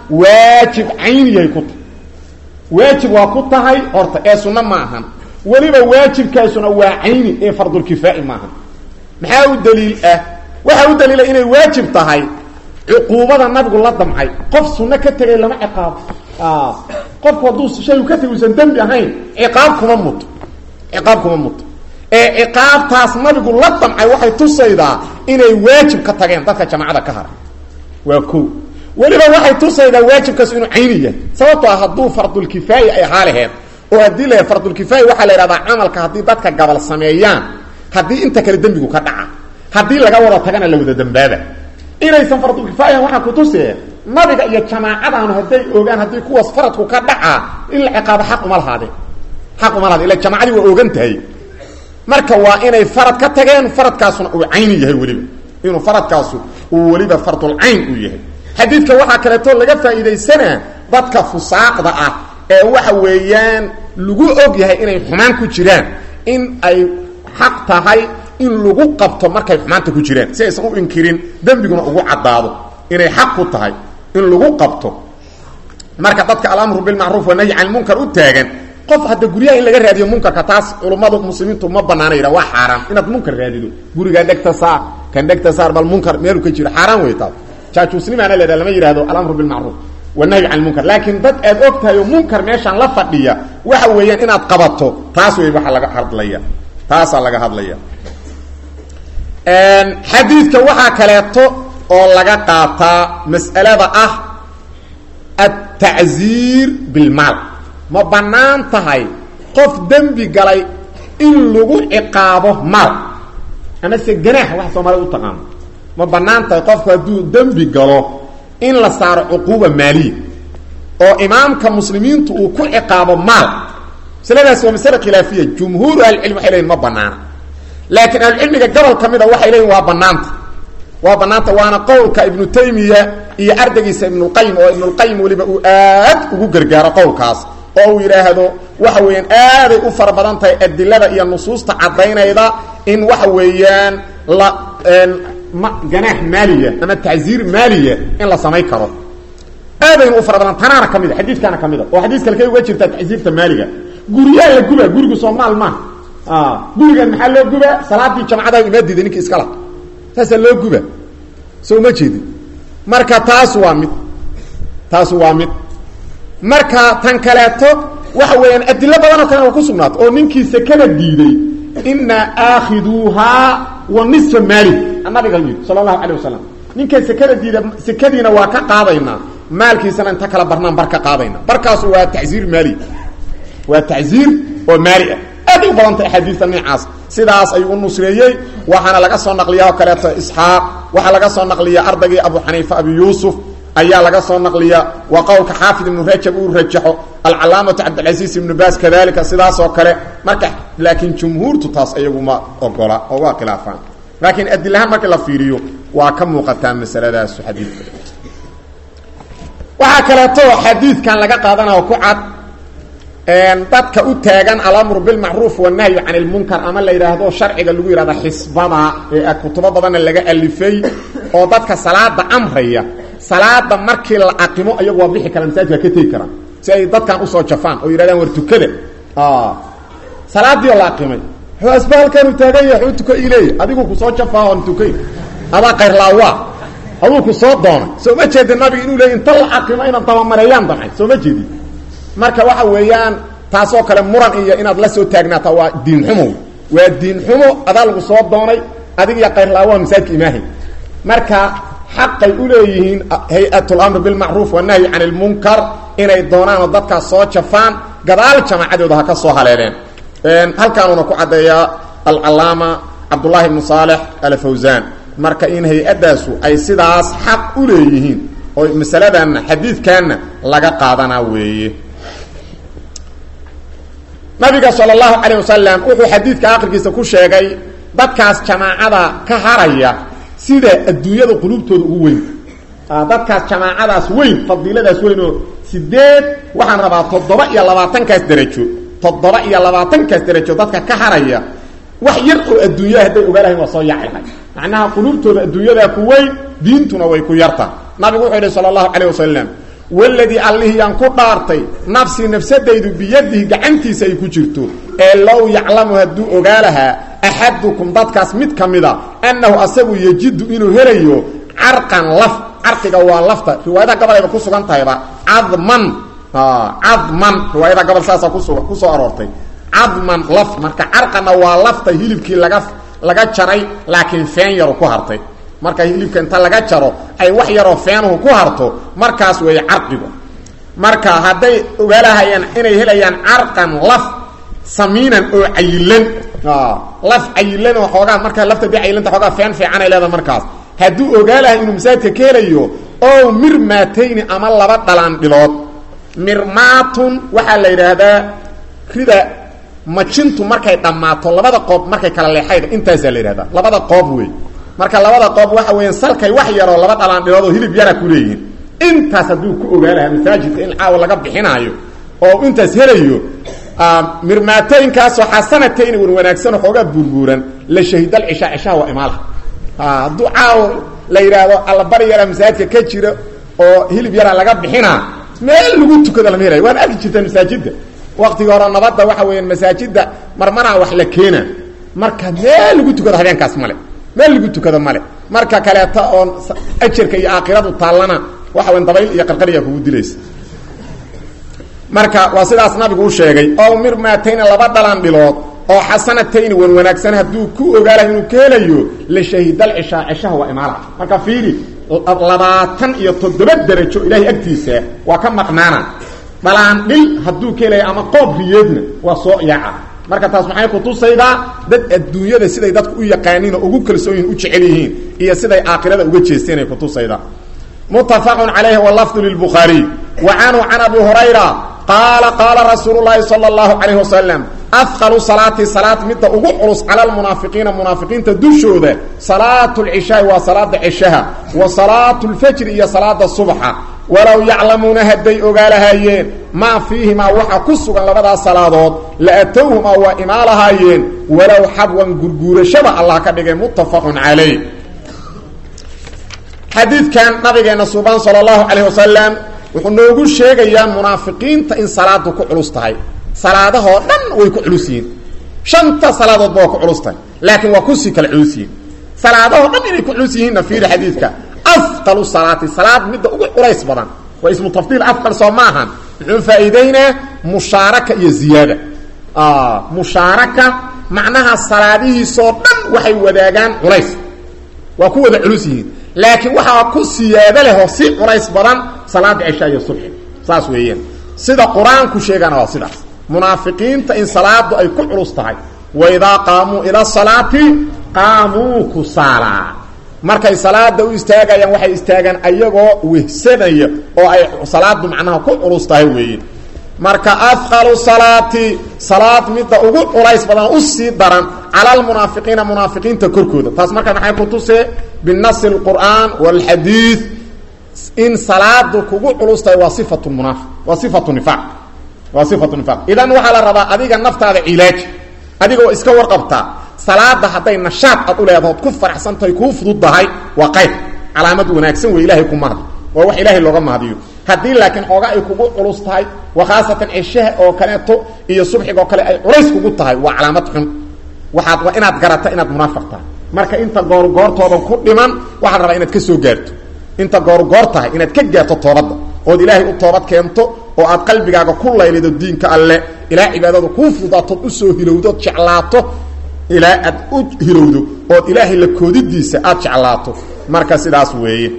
waajib cayniyahay ku tahay waajib waa ku tahay horta ee sunno ma ahan weliba waajibkaasuna waa cayni ee fardulkifaa'i maaha maxaa u daliil ah waxaa u daliila inay waajib tahay cuquubada nabigu la damcay qof sunno ka tegay lama ciqaabo qofku hadduu shay ka tegay usan dembi ahayn ciqaab kuma muto ciqaab kuma muto ee ciqaabtaas nabigu la damcay waxay tusaydaa inay waajib ka tageen dadka jamacada ka hara waa ko weliba waxay tusaydaa waajibkaas inuu cayni yahay sababtoo ah hadduu fardulkifaayi ay ahaa laheed oo haddii la fardulkifaayi waxaa la yidhahdaa camalka haddii dadka gabal sameeyaan haddii inta kale dembigu ka dhaca haddii laga wada tagana la wada dambaaba inaysan fardulkifaayan waxaa kutusee nabiga iyo jamaacadaanu hadday ogaan haddii kuwaas faradku ka dhacaa in la ciqaabo xaq uma lahaadeen xaq uma lahaden ila jamaacadii waa ogan tahay marka waa inay farad ka tageen faradkaasuna uu cayni yahay weliba inuu faradkaasu uu weliba fardulcayn uu yahay xadiidka waxaa kaleeto laga faa'iidaysanaa dadka fusaaqda ah ee waxa weeyaan lagu og yahay inay xumaan ku jiraan in ay xaq tahay in lagu qabto markay xumaanta ku jiraan si aysan u inkirin dembiguna ugu caddaado inay xaq ku tahay in lagu qabto marka dadka alamru bilmacruuf wanahyi can ilmunkar u taagan qof hadda guryaha in laga raadiyo munkarka taas culummadu muslimiintu ma banaana yidha waa xaaraan inaad munkar raadido gurigaa dhegta saar kan dhegta saar bal munkar meelu ka jiro xaaraan wey taas jaajuusnimaana la lama yidhahdo alamru bilmacruuf wanahyi can ilmunkar laakiin dad aad og tahay oo munkar meeshaan la fadhiya waxa weeyaan inaad qabato taas wey waxa laga hadlaya taasaa laga hadlaya xadiidka waxaa kaleeto oo laga qaataa mas'alada ah altacziir bilmaal ma bannaan tahay qof dembi galay in lagu ciqaabo maal amase ganaax waxa soomaalida u taqaano ma bannaan tahay qofku hadduu dembi galo in la saaro cuquuba maaliya oo imaamka muslimiintu uu ku ciqaabo maal masaladaasi waa masale khilaafiya jumhuuru ahlicilmi waxay leyiin ma banaana laakiin ahlucilmiga gobol ka mida waxay leeyihin waa banaanta waa banaanta waana qowlka ibnu taymiya iyo ardaygiisa ibnulqayim oo ibnulqayim weliba uu aad ugu gargaaro qowlkaas oo uu yidhaahdo waxa weeyaan aaday u fara badan tahay adilada iyo nusuusta caddaynayda in waxa weeyaan la ma ganaax maaliya ama tacziir maaliya in la samayn karo aadayna u fara badan tanaana ka mid a xadiidkaana ka mid a oo xadiis kale kay uga jirtaa tacziirta maaliga guryaha la guba gurigu soomaal maaha gurigan maxaa loo guba salaadii jamcada ima diiday ninki iskala saasaa loo guba soo ma jeedin marka taas waa mid taas waa mid marka tan kaleeto waxa weeyaan adilo badan oo kalena waa ku sugnaato oo ninkii sekada diiday inaa aakhiduuhaa wa nisfa maali nabiga yidhi sala allahu calay wasalam ninka sekada diida sekadiina waa ka qaadaynaa maalkiisana inta kala barnaan bar ka qaadayna barkaasu waa tacziir maali waa tacziir oo maali ah aad u badanta axaadiista noocaas sidaas ayuu u nusreeyey waxaana laga soo naqliyaa oo kaleeto isxaaq waxaa laga soo naqliya ardaygii abu xaniifa abi yuusuf ayaa laga soo naqliya waa qowlka xaafid ibnu rajab uu rajaxo alcalaamatu cabdilcasiis ibnu baas kadalika sidaas oo kale marka laakiin jumhuurtu taas iyagu ma ogola oo waa khilaafaan laakiin adilahaan markii la fiiriyo waa ka muuqataa masaladaas xadiidka waxaa kaleeto xadiidkan laga qaadanao ku cad dadka u taagan alamru bilmacruuf wanahyu can ilmunkar ama la yidhaahdo sharciga lagu yidhahda xisbada ee kutubo badanna laga alifay oo dadka salaada amraya salaada markii la aqimo iyagu waa bixi kara masaajidka ka tegi karaan si ay dadkan usoo jafaan oo yidhahdaan war tukada salaadii oo la aqimay wuxuu asba halkaanu taagan yahay waxuu tuko ileeya adigu kusoo jafaa oon tukay adaa kayrlaawaa aduu ku soo doonay soo ma jeedin nabiga inuu leey inta la aqimo inaad dabamareeyaan damcay soo ma jeedin marka waxa weeyaan taasoo kale muran iyo inaad la soo taagnaata waa diin xumo waa diin xumo adaa lagu soo doonay adig iyo kayrlaawaha masaajidka imaahay marka xaqay u leeyihiin hay-at lamr bilmacruuf wanahyi can ilmunkar inay doonaanoo dadkaas soo jafaan gadaal jamaacadooda ha ka soo haleeleen halkaanuuna ku caddeeyaa alcalaama cabdullahi ibnu saalex alfawsan marka in hay-addaasu ay sidaas xaq u leeyihiin oo masaladanna xadiidkanna laga qaadanaa weeye nabiga sal اlahu calayه wasalam wuxuu xadiidka akhirkiisa ku sheegay dadkaas jamaacada ka haraya sida adduunyada qulubtooda ugu weyn dadkaas jamaacadaas weyn fadiiladaas weyn oo sideed waxaan rabaa toddoba iyo labaatankaas derajo toddoba iyo labaatankaas derajo dadka ka haraya wax yar oo adduunyada hadday ogaa lahayn waa soo yaacilahay macnaha qulubtooda adduunyadaa ku weyn diintuna way ku yarta nabigu wuxuu yihi salى اlahu calayه wasalam waladii allihiyaan ku dhaartay nafsii nafsadaydu biyadihi gacantiisa ay ku jirto ee low yaclamu hadduu ogaa lahaa axadukum dadkaas mid ka mida annahu asagu yejidu inuu helayo carqan laf carqiga waa lafta riwaayadaha gabalayba ku sugan tahayba cadman cadman riwaayadaha gabal saasaa kusu kusoo aroortay cadman laf marka carqanna waa lafta hilibkii laga laga jaray laakiin feen yaru ku hartay marka hilibka inta laga jaro ay wax yaroo feenuhu ku harto markaas weeye carqigu marka hadday ogaalahayaan inay helayaan carqan laf samiinan oo cayilan laf cayilan oo xoogaa markaa lafta dee cayilanta xoogaa feen fiicanay leedahay markaas hadduu ogaalahay inuu masaajidka ka helayo oo mirmaatayni ama laba dhalaan dhilood mirmaatun waxaa la yidhaahdaa rida majintu markay dhammaato labada qoob markay kala leexayda intaasaa la yidhahdaa labada qoob wey marka labada qoob waxa weeyaan salkay wax yaroo laba dhalaan dhilood oo hilib yara ku leeyihin intaas hadduu ku ogaalaha masaajidka in caawa laga bixinaayo oo intaas helayo mirmaatooyinkaasoo xasanatayni wan wanaagsanoo xoogaa buurbuuran la shahidal cishaa cishaha waa imaalaha hadduu caawo la yidhaahdo allabari yaraa masaajidka ka jira oo hilib yaraa laga bixinaa meel lagu tukado lama helayo waan arki jirta masaajidda waktigii hore nabadda waxa weeyaan masaajidda marmaraa wax la keena marka meel lagu tukado habeenkaas male meel lagu tukado male marka kaleeto oon ajarka iyo aakhiradu taallana waxa weyan dabayl iyo qarqariya kugu dilaysa marka waa sidaas nabigu u sheegay oo mirmaatayni laba dhalan dhilood oo xasanatayni wan wanaagsan hadduu ku ogaalayo inuu ka helayo la shahidal cishaa cishaha waa imaalaha marka fiiri labaatan iyo toddoba derajo ilaahay agtiisa waa ka maqnaana dhalaan dhil hadduu ka helayo ama qoob riyeedna waa soo yaaca marka taas maxay kutusaydaa dad adduunyada siday dadku u yaqaaniin oo ugu kalsoonyihin u jecel yihiin iyo siday aakhirada uga jeesteen ay kutusaydaa muttafaqun calayhi walafdu lilbukhaariy wa canhu can abi hurayra qaala qaala rasuulu llaahi sala allahu calayhi wasalam afqalu salaati salaad midda ugu culus cala almunaafiqiina munaafiqiinta dushooda salaatu lcishaai waa salaada cishaha wa salaatu lfajri iyo salaada subxa walow yaclamuuna hadday ogaalahaayeen maa fiihimaa waxa ku sugan labadaas salaadood la atowhumaa waa imaalahaayeen walow xabwan gurguurashada allah ka dhigay muttafaqun calayh xadiidkan nabigeena suban sala allahu calayh wasalam wuxuu noogu sheegayaa munaafiqiinta in salaadu ku culus tahay salaadahoo dhan way ku culus yihiin shanta salaadoodba waa ku culus tahay laakiin waa kusii kala culus yihiin salaadahoo dhan inay ku culus yihiinna fiiri xadiidka afqalu salaati salaad midda ugu culays badan waa ismu tafdiil afqal soo maahan muxuu faa'iideynaa mushaaraka iyo ziyaada mushaaraka macnaha salaadihiisoo dhan waxay wadaagaan culays waa ku wada culus yihiin laakiin waxaa ku siyaado leh oo si culays badan salaada cishaa iyo subxi saas weeyaan sida qur-aanku sheegana waa sidaas munaafiqiinta in salaadu ay ku culus tahay waidaa qaamuu ila salaati qaamuu kusaalaa markay salaada u istaagayaan waxay istaagaan ayagoo wehsanaya oo ay salaadu macnaha ku culus tahay weeye marka afqalu salaati salaad midda ugu culays badan usii daran cala almunaafiqiina munaafiqiinta korkooda taas marka maxay ku tusee binasi اlqur'aan wاlxadiid in salaadu kugu culus tahay waa sifatu munaafiq waa sifatu nifaaq waa sifatu nifaaq idan waxaa la rabaa adiga naftaada cilaaji adigoo iska warqabtaa salaada hadday nashaad aad u leedaho od ku faraxsantahay kuu fududdahay waa qayb calaamad wanaagsan wey ilahay ku mahdi waa wax ilaahay looga mahdiyo haddii laakiin xooga ay kugu culus tahay wa khaasatan cishaha oo kaleeto iyo subxiga oo kale ay culays kugu tahay waa calaamad xun waxaad waa inaad garata inaad munaafiq tahay marka inta goorgoortoodan ku dhiman waxaa la rabaa inaad ka soo gaarto inta goorgoor tahay inaad ka gaarto toobadda ood ilaahay u toobad keento oo aad qalbigaaga ku laylido diinka alle ilaa cibaadadu kuu fudaatood usoo hilowdood jeclaato ilaa aad u hilowdo ood ilaahay la koodidiisa aad jeclaato marka sidaas weeye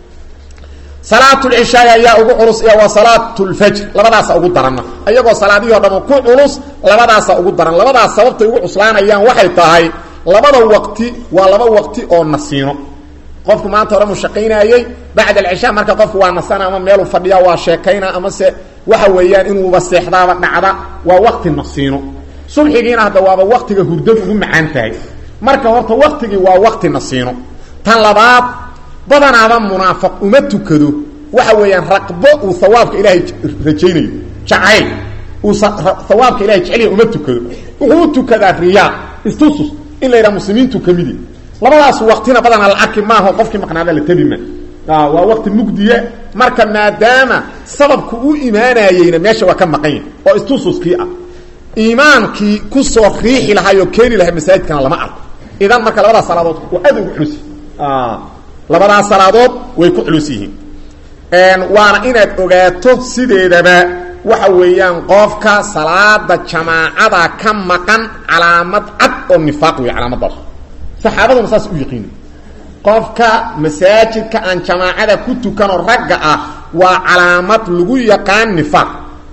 salaat lcishaai ayaa ugu culus iyo wa salaat lfajr labadaasa ugu daranna iyagoo salaadihii o dham ku culus labadaasa ugu daran labadaas sababtay ugu cuslaanayaan waxay tahay labada waqti waa laba waqti oo nasiino qofku maanta hore mushaqaynayey bacd alcishaa marka qofku waa nasana ama meelu fadhiya waa sheekayna amase waxa weeyaan inuuba seexdaaba dhacda waa waqti nasiino subxigiina hadda waaba waqtiga hurdadu ugu macaan tahay marka horta waqtigii waa waqti nasiino tan labaad badanaaba munaafiq uma tukado waxa weeyaan raqbo uu hawaabka ilaahay rajaynayo jacayl uu hawaabka ilahay jeceliya uma tukado wuxuu u tukadaa riyaa istusus in la yidhaha muslimiintu kamidi labadaas waqtina badanaa la arki maaho qofkii maqnaada la tebi ma waa waqti mugdiye marka maadaama sababku u imaanayeyna meesha waa ka maqan yahy oo istususkii ah iimaankii kusoo riixi lahay oo keeni lahay masaajidkana lama arko idan marka labadaas salaadood waa aad ugu culus labadaas salaadood way ku culus yihiin waana inaad ogaato sideedaba waxa weeyaan qofka salaada jamaacada ka maqan calaamad cad oo nifaaq wey calaamadaas saxaabaduna saas u yaqiina qofka masaajidka aan jamaacada ku tukanoo ragga ah waa calaamad lagu yaqaan nifaaq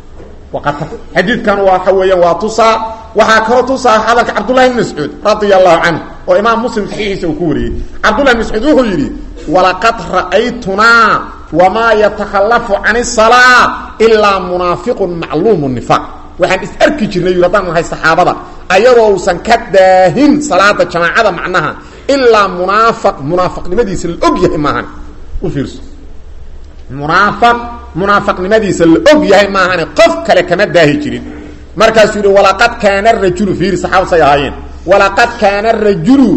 xadiidkan waxa weeyaan waa tusaa waxaa kaloo tusaa hadalka cabdullahi bn mascuud radia allahu canhu oo imaam muslim saxiixiisa uu ku wariyey cabdullahi bn mascuud wuxuu yidhi walaqad ra'aytunaa wamaa yatakhalafu can isalaa ilaa munaafiqun macluumu nifaaq waxaan is arki jirnay yui haddaan nahay saxaabada ayadoo uusan ka daahin salaada jamaacada macnaha ilaa munaafaq munaafaqnimadiisa la og yahay maahan u fiirso munaafaq munaafaqnimadiisa la og yahay maahane qof kale kama daahi jirin markaasuu yihi walaqad kaana rajulu fiiri saxaabad say ahaayeen walaqad kaana rajulu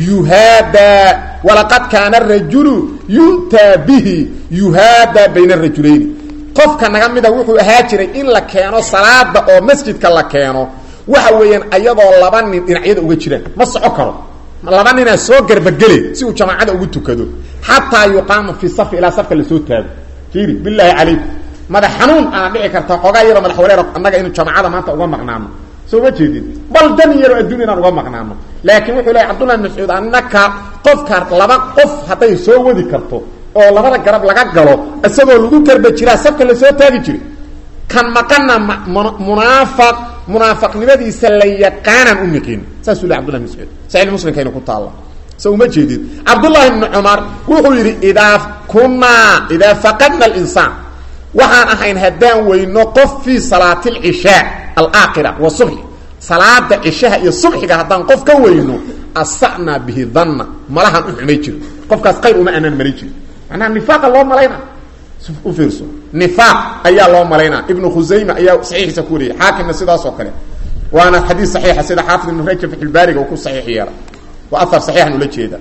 yuhaadaa walaqad kaana rajulu yu'taa bihi yuhaadaa bayna rajulayni qofka naga mida wuxuu ahaa jiray in la keeno salaada oo masjidka la keeno waxa weeyaan ayadoo laba nin dhinacyada uga jiraan ma soco karo laba ninaa soo garbagele si uu jamaacada ugu tukado xataa yuqaama fi safi ilaa safka lasoo taago fiiri bilaahi calaykum madax xanuun aana dhici karta xoogaa yaroo madax wareer annaga inu jamaacada maanta uga maqnaano soo ma jeedin bal dan yaroo addunya inaan uga maqnaano laakiin wuxuu lehay cabdullahi bin mascuud annaka qofka laba qof hadday soo wadi karto oo labada garab laga galo isagoo lagu garba jiraa safka lasoo taagi jiray kan maqana munaafaq munaafaqnimadiisa la yaqaanaan u niqin saasuu le abdullahi bin mascuud saxiix muslimkayna ku taalla so uma jeedid cabdullaahi bni cumar wuxuu yidhi idaa kunaa idaa faqadna alinsaan waxaan ahayn haddaan weyno qof fii salaati alcishaa alaakhira wa subxi salaada cishaha iyo subxiga haddaan qof ka weyno asa'naa bihi danna malahaan u xumay jiro qofkaas qayr uma anaan marin jiro macnaha nifaaqa loo malayna u fiirso nifaaq ayaa loo malaynaa ibnu khusayma ayaa saxiixiisa ku wariyay xaakimna sidaas oo kale waana xadiis saxiixa sida xaafid ibnu rajab fatxulbaariga uu ku saxiix yeela waa afar saxiixan ula jeeda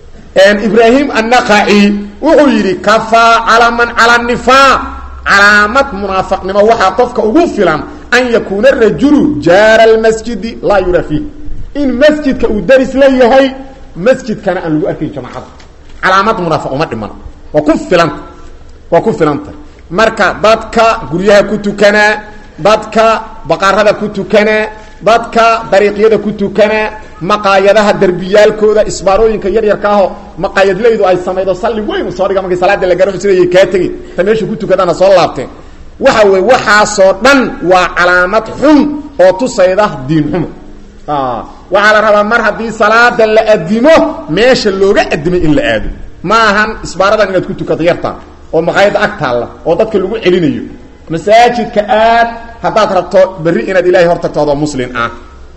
ibraahim annaqaci wuxuu yidhi kafaa calaman cala nifaaq calaamad munaafaqnimo waxaa qofka ugu filan an yakuuna rajulu jaara almasjidi laa yuraa fiih in masjidka uu daris la yahay masjidkana aan lagu arkayn jamaacada calaamad munaafaq uma dhiman waa ku filanta waa ku filanta marka dadka guryaha ku tukanaa dadka baqarada ku tukanaa dadka dariiqyada ku tukanaa maqaayadaha derbiyaalkooda isbaarooyinka yaryarka aho maqaayadlaydu ay samaydo salli weyn soo dhiga markay salaada la gaaro sidayay kaa tegin ta meesha ku tukadaana soo laabteen waxa weye waxaasoo dhan waa calaamad xun oo tusayda diin xumo waxaa la rabaa mar haddii salaada la adimo meesha looga adimay in la aado ma ahan isbaaradan inaad ku tukato yarta oo maqaayadda ag taalla oo dadka lagu celinayo masaajidka aad haddaad rabto berri inaad ilaahay hor tagto adoo muslin ah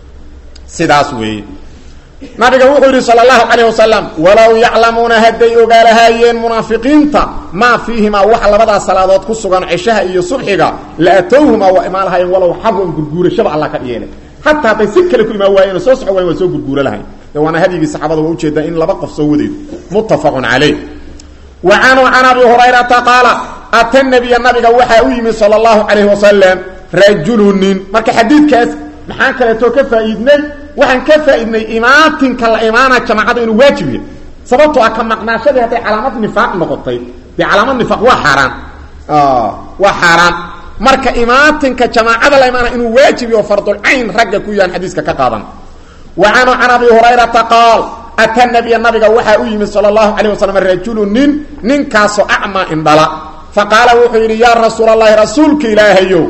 sidaas weeye nabiga wuxuu yidhi sala allahu calayh wasalam walow yaclamuuna hadday ogaalahaayeen munaafiqiinta maa fiihimaa wax labadaas salaadood ku sugan cishaha iyo subxiga la atowhumaa waa imaan lahaayeen walow xabwan gurguurashaba alla ka yeelay hataa hadday si kale ku imaan waayeen soo soco wayen waa soo gurguura lahayn de waana hadyigii saxaabada waa ujeedaa in laba qof soo wadaydo muttafaqun calayh wa canhu can abi hurayrata qaala ata nabiya nabiga waxaa u yimid sala allahu calayh wasalam rajulunin marka xadiidkaas maxaan kaleetoo ka faa'iidnay waxaan ka faa'iidnay imaatinka la imaana jamaacada inuu waajib yahay sababtoo ah ka maqnaashadii hadday calaamad nifaaq noqotay dee calaamad nifaaq waa xaaraan waa xaaraan marka imaatinka jamaacada la imaana inuu waajib yaho fardulcayn ragga ku yahan xadiiska ka qaadan wa canhu can abi hurayrata qaal ata nabiya nabiga waxaa u yimid sala allahu calayh wasalam rajulu nin ninkaasoo acmaa indhala fa qaala wuxuu yidhi yaa rasuul allahi rasuulka ilaahayow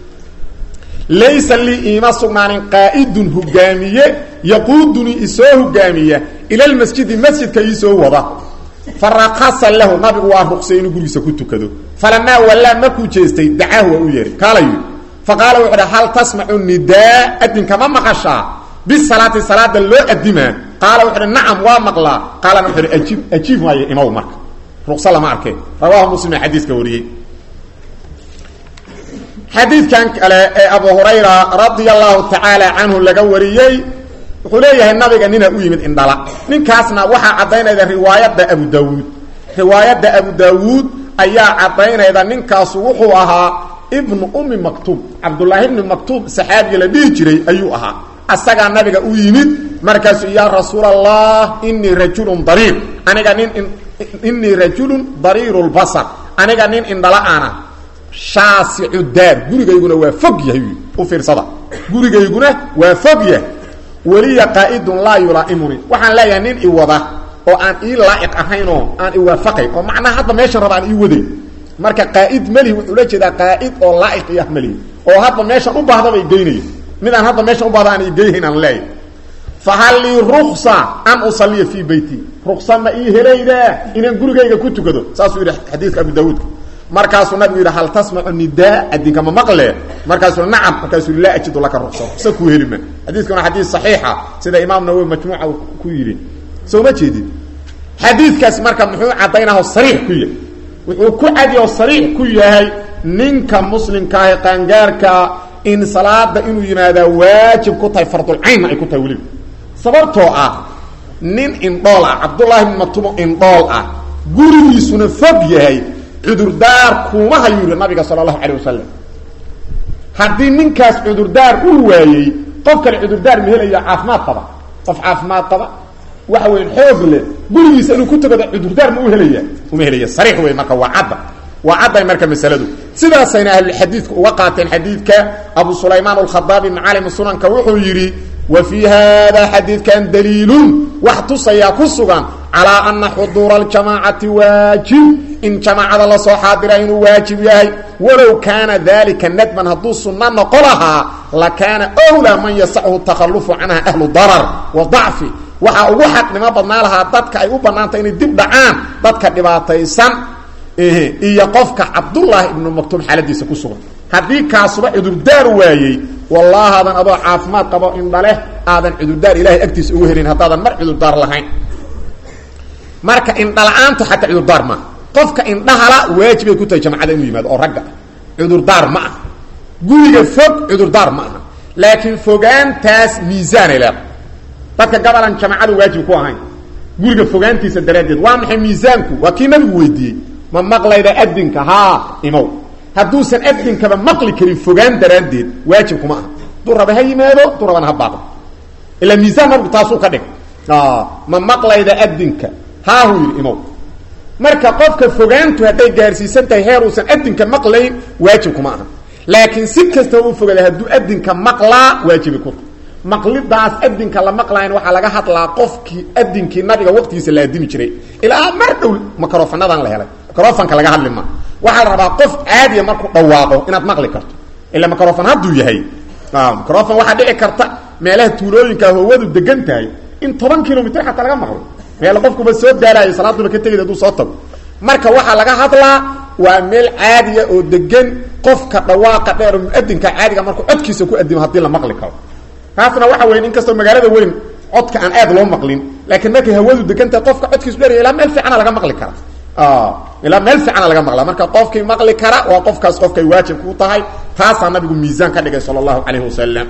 laysa lii iima sugnaanin qaa'idun hogaamiye yaquudunii isoo hogaamiya ila lmasjidi masjidka iisoo wada fa rakasa lahu nabigu waa ruqsay inuu gurigiisa ku tukado falamaa wallaa markuu jeestay dacaahu waa u yeehay kaalayu fa qaala wuxuu hi hal tasmacu nidaa adinka ma maqashaa bisalaati salaada loo adimaa qaala wuxu uhi nacam waa maqlaa qaalana wuxu uhi ajiib ajiib maayo imaw marka ruqsa lama arkay rawaahu muslima xadiiska wariyey xadiidkan kale ee abu hurayra radia allahu tacaala canhu laga wariyey wuxuu leeyahay nabiga nina u yimid indhala ninkaasna waxaa caddaynayda riwaayadda abu dawuud riwaayadda abu daawuud ayaa caddaynayda ninkaasu wuxuu ahaa ibnu ummi maktuub cabdullaahi ibni maktuub saxaabiga la dhihi jiray ayuu ahaa asagaa nabiga u yimid markaasuu yaa rasuul allah inii rajulun dariir aniga nin inii rajulun dariiru lbasar aniga nin indhala-ana shaasicu daar gurigayguna waa fog yahay u fiirsada gurigayguna waa fog yahay weliya qaa'idun laa yulaa'imunii waxaan leeyahay nin i wada oo aan ii laa'iq ahaynoo aan iwaafaqayn oo macnaha hadda meeshan raba aan ii waday marka qaa'id melihi wuxuu la jeedaa qaa'id oo laa'iq iyo ah melihi oo hadda meeshan u baahdaba igeynayo mid aan hadda meeshan u baahda aan igeyhayn aan leeyahay fahal lii ruksa an usaliya fii beyti ruksa ma ii helaydaa inaan gurigayga ku tukado saasuu yidhi xadiidka abu daawuudka markaasuu nabigu yidhi hal tasmacu nidaa adinka ma maqle markaasuu nacam markaasuu yidhi laa ajidu laka ruksa ruksa kuu heli ma xadiidkuna xadiis saxiixa sida imaam nawowi majmuuca ku yidhi soo ma jeedid xadiidkaas marka muxuu caddaynaho sariix ku yahay wuxuu ku cadi oo sariix ku yahay ninka muslimkaahi qaangaarkaa in salaada inuu yimaadaa waajib ku tahay fardulcaynna ay ku tahay weliba sababtoo ah nin indhool ah cabdullaahi bn matumo indhool ah gurigiisuna fog yahay cudurdaar kuuma hayuu yihi nabiga sala allahu calayh wasalam haddii ninkaas cudurdaar uu waayey qof kale cudurdaar ma helayo caafimaad qaba qof caafimaad qaba waxa weya xoog leh gurigiisa inuu ku tagado cudurdaar ma u helaya uma helaya sariix wey marka waa cadda waa cadday marka masaladu sidaasayna ahlulxadiidku uga qaateen xadiidka abu sulaymaan alkhadaabi macaalim sunanka wuxuu yidhi wa fii hada xadiidkan daliilun wax tusayaa ku sugan calaa ana xuduura aljamaacati waajib in jamaacada lasoo xaadira inuu waajib yahay walow kaana dalika nadman hadduu sunno noqo lahaa lakaana wlaa man yasachu takhalufu canha ahlu darar wa dacfi waxaa ugu xaqnimo badnaa lahaa dadka ay u bannaantay inay dib dhacaan dadka dhibaataysan iyo qofka cabdullaahi ibnu maktuum xaaladiisa ku sugan haddii kaasuba cudurdaar waayey wallaahadan adoo caafimaad qabo indhaleh aadan cudurdaar ilahay agtiisa ugu helin haddaadan mar cudurdaar lahayn marka indhala-aantu xataa cudurdaar maaha qofka indhahala waajibay ku tahay jamacada inuu yimaado oo ragga cudurdaar ma aha guriga fog cudurdaar ma aha laakiin fogaantaas miisaanay leedahay dadka gabalan jamacada waajib ku ahayn guriga fogaantiisa daraaddeed waa maxay miisaanku waa kii nabigu weydiiyey ma maqlayda adinka haa imow hadduusan adinkaba maqli karin fogaan daraaddeed waajib kuma aha duu raba ha yimaado duu rabana ha baaqo ilaa miisaan nabigu taasuu ka dhig ma maqlayda adinka haahuu yidhi imow marka qofka fogaantu hadday gaarsiisan tahay heer uusan adinka maqlayn waajib kuma aha laakiin si kastaba u fogaaday hadduu adinka maqlaa waajibi ku maqlidaas adinka la maqlayn waxaa laga hadlaa qofkii adinkii nabiga waqtigiisa la adimi jiray ilaa mar dhow microfanadan la helay microfonka laga hadli ma waxaa la rabaa qof caadiya markuu dhawaaqo inaad maqli karto ila microfon hadduu yahay microfon waxaa dhici karta meelaha tuulooyinka hawadu degan tahay in toban kilomitr xataa laga maqlo meel qofkuba soo gaaraayo salaaduba ka tegid haduu soo tago marka waxaa laga hadlaa waa meel caadiya oo degan qofka dhawaaqa dheer oo muadinka caadiga markuu codkiisa ku adimo haddii la maqli karo taasna waxa weya in kastoo magaalada weyn codka aan aad loo maqlin laakiin markay hawadu degantahay qofka codkiisu dheeraya ilaa meel fiicana laga maqli kara ilaa meel fiicana laga maqla marka qofkii maqli kara waa qofkaas qofkay waajib ku tahay taasaa nabigu miisaan ka dhigay sala allahu calayhi wasalam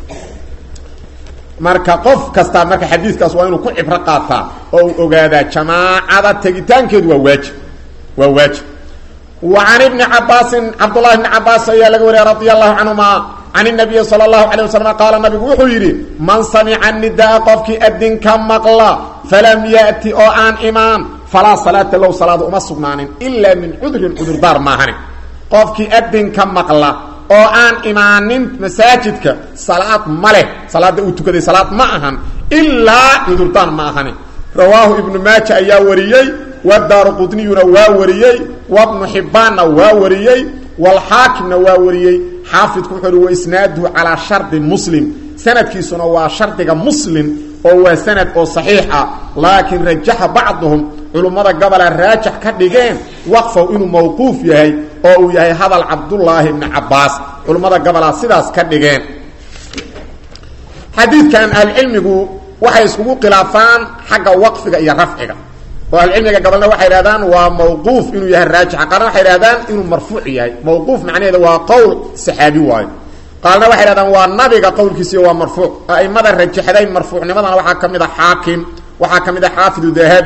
marka qof kastaa marka xadiidkaas waa inuu ku cibro qaataa oo uu ogaadaa jamaacada tegitaankeedu waa waajib waa waajib wa can ibni cabaasin cabdullahi bni cabaas ayaa laga wariyay radia allahu canhuma can inabiyi sala allahu calayh wasalam qaala nabigu wuxuu yidhi man samica nidaa qofkii adinka maqla falam ya'ti oo aan imaan falaa salaata low salaada uma sugnaanin ilaa min cudrin cudurdaar maahani qofkii adinka maqla oo aan imaanin masaajidka salaad ma leh salaada uu tukaday salaad ma ahan ilaa cudurdaan ma ahani rawaahu ibnu maaja ayaa wariyey wadaaru qudniyuna waa wariyey wabnu xibbaanna waa wariyey walxaakimna waa wariyey xaafidku wuxuu uhi waisnaaduhu calaa shardi muslim sanadkiisuna waa shardiga muslim oo waa sanad oo saxiix ah laakiin rajaxa bacduhum culummada gobola raajax ka dhigeen waqfow inuu mawquuf yahay oo uu yahay hadal cabdullaahi bni cabaas culummada gobolaa sidaas ka dhigeen xadiidkan ahlucilmigu waxay iskugu khilaafaan xagga waqfiga iyo rafciga oo ahlucilmiga gobolna waxay idhahdaan waa mawquuf inuu yahay raajixa qaarna waxay idhahdaan inuu marfuuc yahay mawquuf macnaheeda waa qowl saxaabi waayo qaarna waxay idhahdaan waa nabiga qowlkiisiiyo waa marfuuc a'imada rajaxday marfuucnimadana waxaa ka mid a xaakim waxaa ka mid a xaafidu dahabi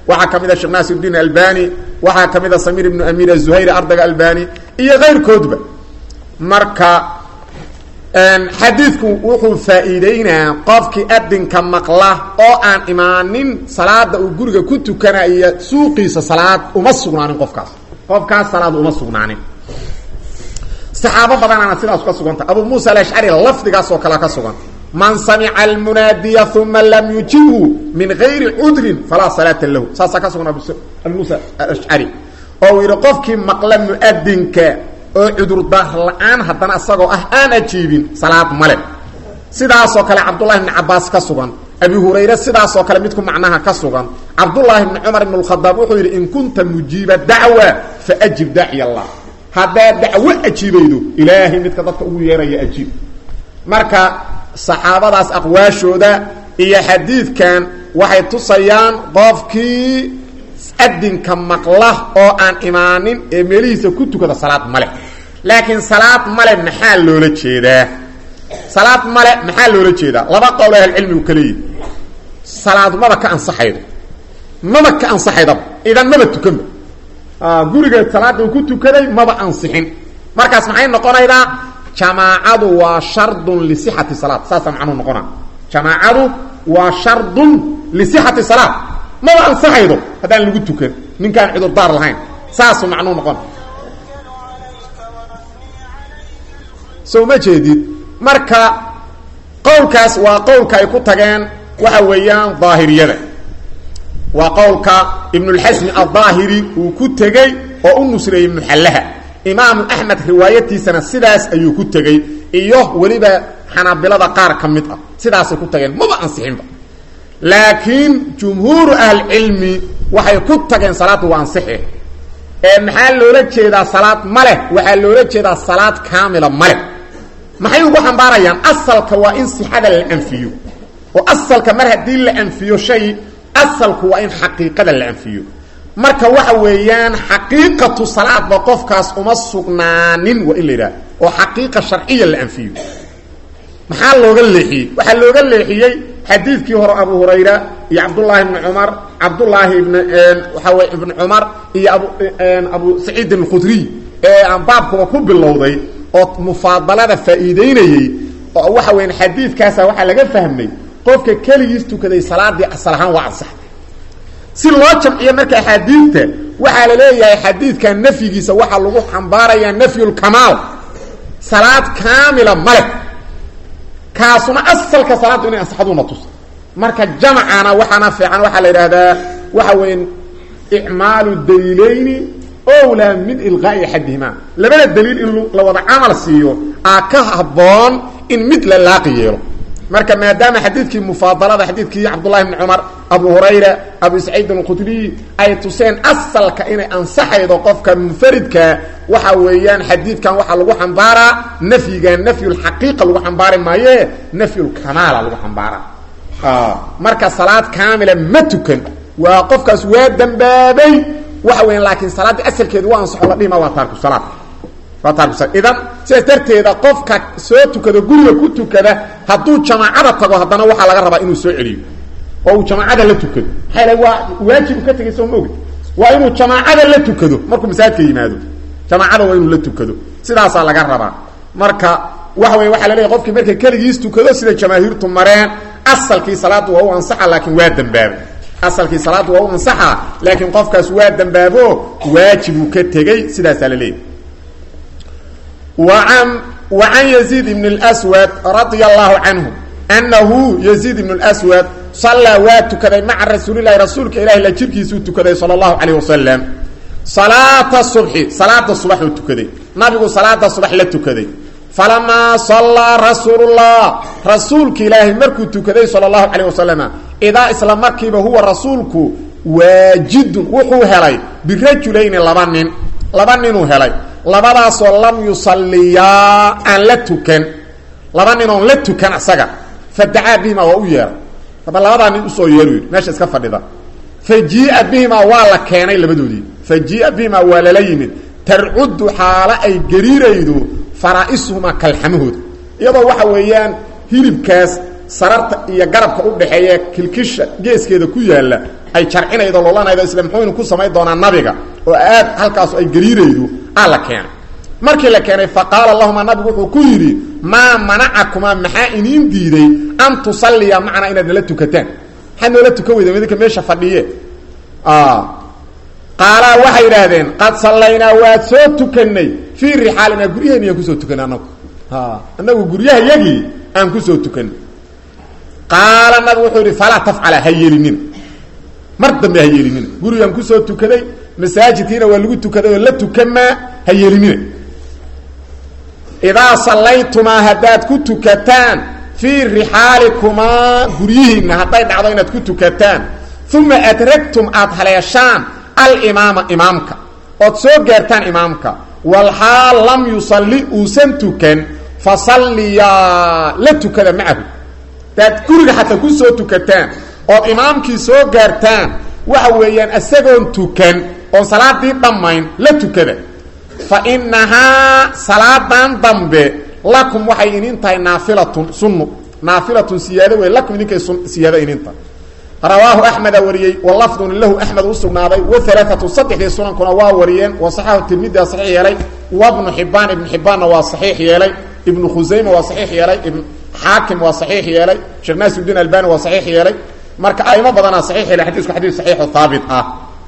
waxaa ka mid a sheekh naasirdiin albani waxaa ka mid a samiir ibnu amiir azuhayri ardayga albani iyo kayrkoodba marka xadiidku wuxuu faa'iideynaa qofkii adinka maqla oo aan imaanin salaada uu guriga ku tukanaya suuqiisa salaad uma sugnaanin qofkaas qofkaas salaad uma sugnaanin saxaabo badanaana sidaas ka suganta abu muusa alashcari lafdigaas oo kale ka sugan man samica almunaadiya uma lam yujibhu min gayri cudrin falaa salaata lahu saasaa ka sugan abu muusa alashcari oo uu yidhi qofkii maqla muadinka oo cudurdaar la-aan haddana isagoo ah aan ajiibin salaad male sidaasoo kale cabdullahi bni cabaas ka sugan abi hurayre sidaasoo kale midku macnaha ka sugan cabdullaahi bni cumar ibn lkhadaab wuxuu yidhi in kunta mujiiba dacwa faajib daaciy allah haddaad dacwo ajiibaydo ilaahay midka dadka ugu yeeraya ajiib marka saxaabadaas aqwaashooda iyo xadiidkan waxay tusayaan qofkii adinka maqla oo aan imaanin ee meelihiisa ku tukada salaad male laakiin salaad male maxaa loola jeedaa salaad male maxaa loola jeedaa laba qowl ahlcilmigu ka leeyihi salaadu maba ka ansaxaydo maba ka ansaxaydaba idan maba tukanba guriga salaada uu ku tukaday maba ansixin markaas maxay noqonaydaa jamaacadu waa shardun lisixati salaad saasaa macnuhu noqona jamaacadu waa shardun lisixati salaad maba ansaxaydo haddaan lagu tukan ninkaan cudurdaar lahayn saasuu macnuu noqon so ma jeedid marka qowlkaas waa qowlka ay ku tageen waxa weeyaan daahiriyada waa qowlka ibnulxasmi aldaahiri uu ku tegey oo u nusreeyey muxallaha imaamu axmed riwaayatiisana sidaas ayuu ku tegey iyo weliba xanaabilada qaar ka mid ah sidaasay ku tageen maba ansixinba laakiin jumhuuru ahlicilmi waxay ku tageen salaaddu waa ansixi ee maxaa loola jeedaa salaad ma leh waxaa loola jeedaa salaad kaamila ma leh maxay ugu xambaarayaan asalka waa in sixada la anfiyo oo asalka mar haddii la anfiyo shay asalku waa in xaqiiqada la anfiyo marka waxa weeyaan xaqiiqatu salaadba qofkaas uma sugnaanin waa in la yidhaha oo xaqiiqa sharciya la anfiyo maxaa looga leexiyey waxaa looga leexiyey xadiidkii hore abu hurayra iyo cabdullaahi ibni cumar cabdullaahi ibn waxaa wey ibni cumar iyo abu abu saciid alkhudriy ee aan baabkuba ku bilowday oo mufaadalada faa'iideynayey oo waxa weyan xadiidkaasa waxaa laga fahmay qofka keligiis tukaday salaadii asal ahaan waa ansaxday si loo jamciyo marka axaadiidta waxaa la leeyahay xadiidka nafyigiisa waxaa lagu xambaarayaa nafyulkamaal salaad kaamila male kaasuna asalka salaaddu inay ansaxaduuna tusa marka jamcana waxaana fiican waxaa la yidhaahdaa waxa weya icmaalu daliilayni owlaa min ilqaa'i axadihima labada daliil in la wada camal siiyo aa ka habboon in mid la laaqi yeelo marka maadaama xadiidkii mufaadalada xadiidkii cabdullahi bni cumar abu hurayra abu saciid alkhudriy ay tuseen asalka inay ansaxaydo qofka munfaridka waxa weeyaan xadiidkan waxaa lagu xambaaraa nafyiga nafyulxaqiiqa lagu xambaari maaye nafyulkamaala lagu xambaara marka salaad kaamila ma tukan waa qofkaas waa dembaabay waxa weya laakiin salaaddii asalkeedu waa ansaxo la dhihima waa taarku salaad waa taarku idan sidaas darteeda qofka soo tukada guriga ku tukada hadduu jamaacada tago haddana waxaa laga rabaa inuu soo celiyo oo uu jamaacada la tukado maxaa waa waajib ka tegay soo maogid waa inuu jamaacada la tukado markuu masaajidka yimaado jamaacada waa inuu la tukado sidaasaa laga rabaa marka waxa wey waxaa la leeyahy qofkii markay keligiis tukado sida jamaahiirtu mareen asalkii salaaddu waa u ansaxa laakiin waa dembaabo asalkii salaaddu waa u ansaxa laakiin qofkaas waa dembaabo waajibuu ka tegey sidaasaa la leeyahy وعن وعن يزيد بن الأسود رضي الله عنه أنه يزيد بن الأسود صلى واتكدي مع رسول الله رسولك إله لا جيركيسو تكدي صلى الله عليه وسلم صلاة الصبح صلاة الصبح تكدي نبي صلاة الصبح لا تكدي فلما صلى رسول الله رسولك إله مركو تكدي صلى الله عليه وسلم إذا إسلام مركب هو رسولك واجد وحو هلي برجلين لبنين لبنين هلي labadaasoo lam yusalliyaa aan la tukan laba nin oon la tukan asaga fadacaa bihima waa u yeeray aba labadaa nin usoo yeeru yidhi meesha iska fadhida fa jii'a bihimaa waa la keenay labadoodii fa jii'a bihimaa waa lala yimid tarcuddu xaalo ay gariiraydo faraa'isuhumaa kalxamahooda iyadoo waxa weeyaan hilibkaas sararta iyo garabka u dhexeeya kilkisha geeskeeda ku yaalla ay jarcinaydo lolanaydo isla muxuuynu ku samayn doonaa nabiga oo aad halkaasu ay gariiraydo aa la keenay markii la keenay fa qaala lahuma nabigu wuxuu ku yidhi maa manacakumaa maxaa iniin diiday an tusalliya macnaa inaad nala tukataan maxaad noola tukan weyda midinka meesha fadhiye qaalaa waxay yidhaahdeen qad sallaynaa waad soo tukanay fii rixaalinaa guryaheeni aan kusoo tukanay anagu anagu guryaha yagii aan kusoo tukanay qaala nabigu wuxuu yidhi falaa tafcala ha yeelinina mar dambe ha yeelinina gurigaan kusoo tukaday masaajidkiina waa lagu tukaday oo la tukamaa ha yeelinina idaa sallaytumaa haddaad ku tukataan fii rixaalikumaa guryihiinna hadday dhacdo inaad ku tukataan uma adragtum aada haleeshaan alimaama imaamka ood soo gaartaan imaamka walxaal lam yusalli uusan tukan fasalliyaa la tukada macahu hadaad guriga xataa ku soo tukataan ood imaamkii soo gaartaan waxa weeyaan isagoon tukan oon salaadii dhammayn la tukada fa inahaa salaadan dambe lakum waxay inin tahay naafilatun sunnu naafilatun siyaado wey lakum idinkay siyaado inin tahay rawaahu axmeda wariyey walafdun lahu axmed u sugnaaday wahalaaatu saddexdii sunankuna waa wariyeen wasaxaxu tirmidia saxiix yeelay wabnu xibaan ibnu xibaanna waa saxiix yeelay ibnu khusayma waa saxiix yeelay xaakim waa saxiix yeelay sheekh naasirudiin albani waa saxiix yeelay marka aimo badanaa saxiix yeelay xadiisku xadiis saxiixo haabit ah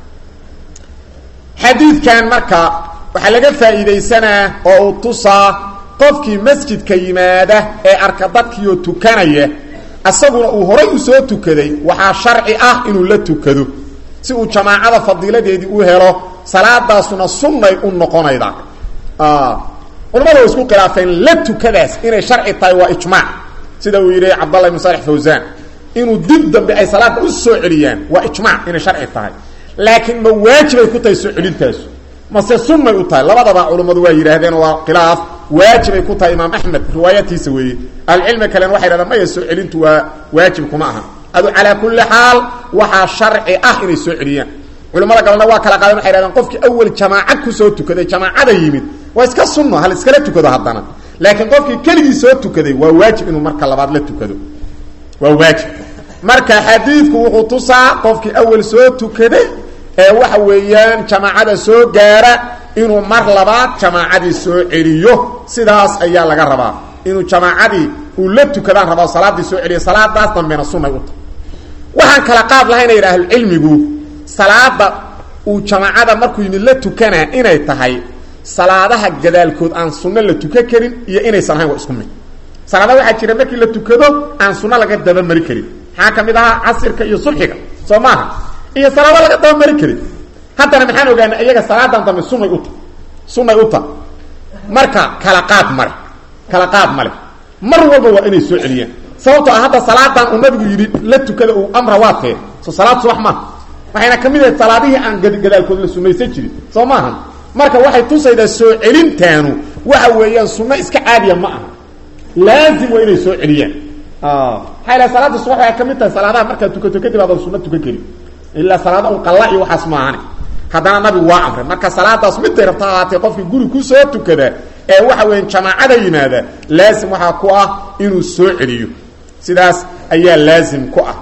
xadiidkan marka waxaa laga faa'iidaysanaa oo uu tusaa qofkii masjidka yimaada ee arka dadkiioo tukanaya asaguna uu horay u soo tukaday waxaa sharci ah inuu la tukado si uu jamaacada fadiiladeedii u helo salaadaasuna sunnay u noqonayda culamada way isku khilaafeen la tukadaas inay sharci tahay waa ijmaac sida uu yidhi cabdallah ibn salix fawsaan inuu dib dambe ay salaada u soo celiyaan waa ijmaac inay sharci tahay laakiin ma waajibay ku tahay soo celintaasu mase sunnay u tahay labadaba culummadu waa yidhaahdeen waa khilaaf waajibay ku tahay imaam axmed riwaayatiisa weeye ahlucilmi kalena waxay dhahdaan maya soo celintu waa waajib kuma aha adu calaa kulli xaal waxaa sharci ah inay soo celiyaan culamada galena waa kala qaadeen waxay dhahdeen qofkii awel jamaaca kusoo tukaday jamaacada yimid waa iska sunno hal iskala tukado haddana laakiin qofkii keligii soo tukaday waa waajib inuu marka labaad la tukado waa waajib marka xadiidku wuxuu tusaa qofkii awel soo tukaday ee waxa weeyaan jamaacada soo gaara inuu mar labaad jamaacadii soo celiyo sidaas ayaa laga rabaa inuu jamaacadii uu la tukadaan rabaa salaadii soo celiyo salaadaas dambena sunay u tahay waxaan kala qaad lahayna yidha ahlucilmigu salaada uu jamaacada markuu yimid la tukanaa inay tahay salaadaha gadaalkood aan sunno la tukan karin iyo inaysan ahayn waa isku mid salaada waxaa jira markii la tukado aan sunno laga dabamari karin maxaa ka mid ahaa casirka iyo subxiga soo maaha iyo salaado laga dabamari karin haddana maxaan ogaana iyaga salaadan dambe sunay u ta sunay u ta marka kala qaad male kala qaad male mar walba waa inay soo celiyaan sababtoo ah hadda salaadan uu nabigu yidhi la tukada uu amra waa tee soo salaad subax maaha waxayna ka mid ahayd salaadihii aan gadaalkood la sunaysan jirin soo maaha marka waxay tusaydaa soo celintaanu waxa weeyaan sunno iska caadiya ma aha laazim waa inay soo celiyaan maxaa ilaha salaada subax waxay ka mid tahay salaadaha markaad tukato kadib aadan sunno tukan karin ilaa salaada un qalla iyo waxaas maahane haddana nabigu waa amray marka salaadaas miday rabta ahaatee qofkii guri ku soo tukada ee waxa weya jamaacada yimaada laazim waxaa ku ah inuu soo celiyo sidaas ayaa laazim ku ah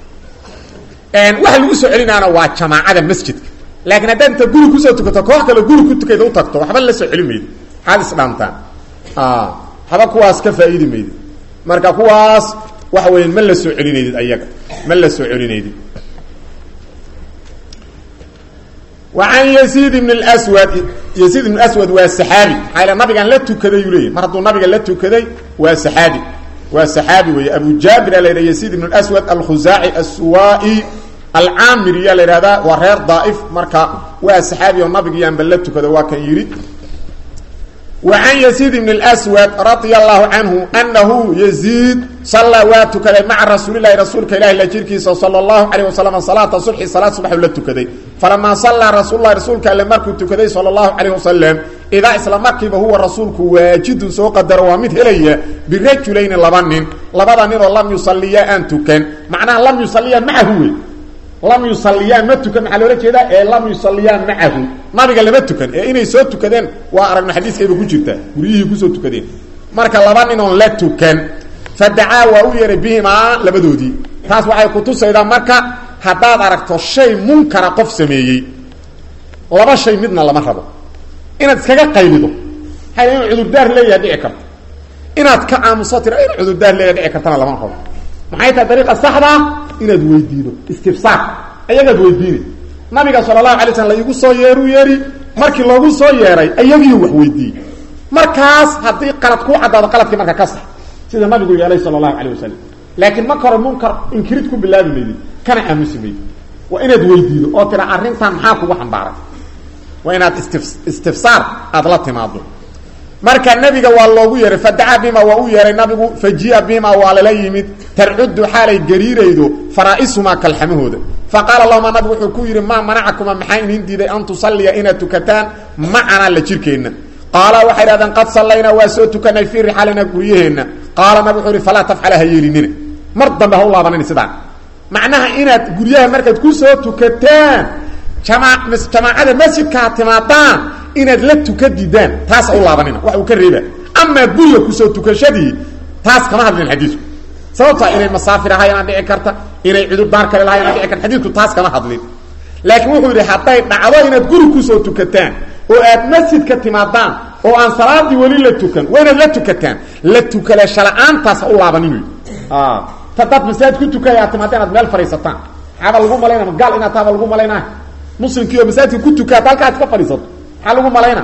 waxa lagu soo celinaana waa jamaacada masjidka laakiin haddaad inta guri kusoo tukato koox kale guri ku tukayda u tagto waxba la soo celi maydi maxaad isdhaantaan waxba kuwaas ka faa'iidi maydi marka kuwaas waxa weya ma la soo celinaydid ayaga ma la soo celinaydid وعن يزيد بن الأسود يزيد بن الأسود وسحابي حيلا نبيغا لا تكدي يلي مرضو نبيغا لا تكدي وسحابي وسحابي وي أبو جابر إلى يزيد بن الأسود الخزاعي السوائي العامري إلى هذا ورير ضائف مركا وسحابي ونبيغا ينبل لا تكدي وكان يريد وعن يزيد بن الأسود رضي الله عنه أنه يزيد صلى واتكدي مع رسول الله رسولك إله لجيركي صلى الله عليه وسلم صلاة صبح صلاة صبح ولتكدي فلما صلى رسول الله رسولك لما تكدي صلى الله عليه وسلم إذا إسلام مركب هو رسولك واجد سوق قدر ومد إليه برجلين لبنين لبنين لم يصليا أن تكن معناه لم يصليا معه لم يصليا ما تكن على ولا كده إيه لم يصليا معه ما بقى لما تكن إيه إني سو تكدين وأرجع حديث كيف كجرتا وريه كسو تكدين marka laba nin oo la tukan fadacaa waa u yeehay bihimaa labadoodii taas waxay kutusaydaa marka haddaad aragto shay munkara qof sameeyey laba shay midna lama rabo inaad iskaga qaylido hay inuu cudurdaar leeyaha dhici karto inaad ka aamuso tira in cudurdaar leeyaha dhici kartana lama rabo maxay tahay dariiqa saxdaa inaad weydiido istifsaar ayagaad weydiinay nabiga sala allahu alay slam laigu soo yeeru yeeri markii loogu soo yeeray ayagiiu wax weydiiyey markaas haddii qalad kuu caddaado qaladkii marka ka sax sida nabigu yeelay sala allahu alayh wasalam laakiin marka hore munkar inkirid ku bilaabi maydid kana aamusi maydid waa inaad weydiido oo tira arrintan maxaa kugu xambaaray waa inaad istif istifsaar aada la timaado marka nabiga waa loogu yeehay fadacaa bima waa u yeehay nabigu fajia bima waa lala yimid tarcuddu xaalay gariiraydo faraa'isumaa kalxamahooda faqaala lahuma nabigu wuxuu ku yidhi maa manacakuma maxaa inin diiday an tusalliya inaad tukataan macanaa la jirkeenna qaala waxay idhahdeen qad sallaynaa waa soo tukanay fii rixaalina guryaheenna qaala nabig wuxuu ihi falaa tafcala ha yeelinina mar dambe ha u laabanini sidaan macnaha inaad guryaha markaad ku soo tukataan jamaa jamaacada masjidkaa timaadaan inaad la tuka didaan taas ha u laabanina wax uu ka reeba amaa guriga kusoo tukashadii taas kama hadlin xadiisku sababtaa inay masaafir ahaayaan dhici karta inay cudurdaar kale lahaayaan dhici karta xadiisku taas kama hadlin laakiin wuxuu yidhi hadday dhacdo inaad guri kusoo tukataan oo aad masjidka timaadaan oo aan salaadii weli la tukan waa inaad la tukataan la tukalasha la-aantaas ha u laabaninu tadaad masaajid ku tukaya aad timaada inaad meel fadhiisataan maxaaba lagu malayna ma gaal inaad taaba lagu malaynaa muslimkii oo masaajidka ku tukaad halkaa iska fadhiisato maxaa lagu malayna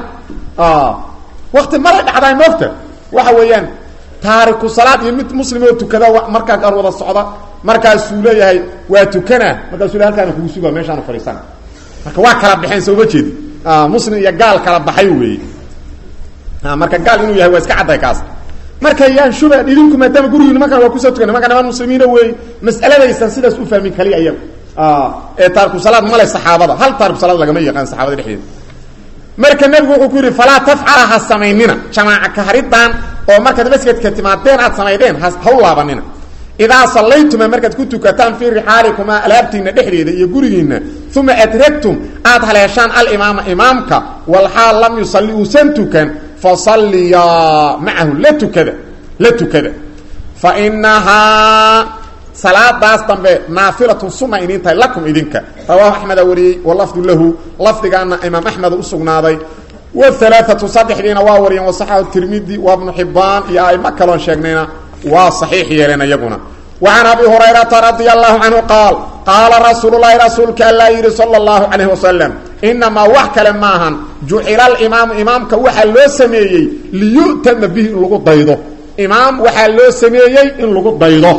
wakti malay dhacdaa moogta waxa weeyaan taariku salaad iyo mid muslim oo tukada markaa gaar wada socda markaasuu leeyahay waa tukana markaasuu le halkaana kugu sugaa meeshaanu fadhiisana marka waa kala baxeen soo ma jeedi muslim iyo gaal kala baxay weeye marka gaal inuu yahay waa iska cadday kaas marka yaan shuba idinku maadaama gurigiina markaan waa kusoo tukana marka niman muslimiina wey mas'aladaysan sidaas u fahmin kaliya iyaga ee taariku salaad male saxaabada hal taariku salaad lagama yaqaan saxaabada dhexdeeda marka nebigu wuxuu ku yidhi falaa tafcala ha samaynina jamaaca kaharidan oo markaad masjidka timaadeen aad samaydeen ha u laabanina idaa sallaytuma markaad ku tukataan fii rixaalikumaa alaabtiina dhexdeeda iyo gurigiina uma adragtum aad haleeshaan alimaama imaamka walxaal lam yusalli uusan tukan fasalliyaa macahu la tukada la tukada fa inahaa salaadaas dambe naafilatun sunna inin tahay lakum idinka rawaahu axmeda wariyey walafdu lahu lafdigaana imaam axmed u sugnaaday whalaaatu saddexdiina waa wariyeen wasaxahu tirmidi wa bnu xibaan iyo aimo kaloon sheegnayna waa saxiix yeeleen iyaguna wacan abi hurayrata radia allahu canhu qaal qaala rasuululahi rasuulka allaa yidhi sala allahu calayh wasalam inamaa wax kale maahan jucila alimaamu imaamka waxaa loo sameeyey liyu'tama bihi in lagu daydo imaam waxaa loo sameeyey in lagu daydo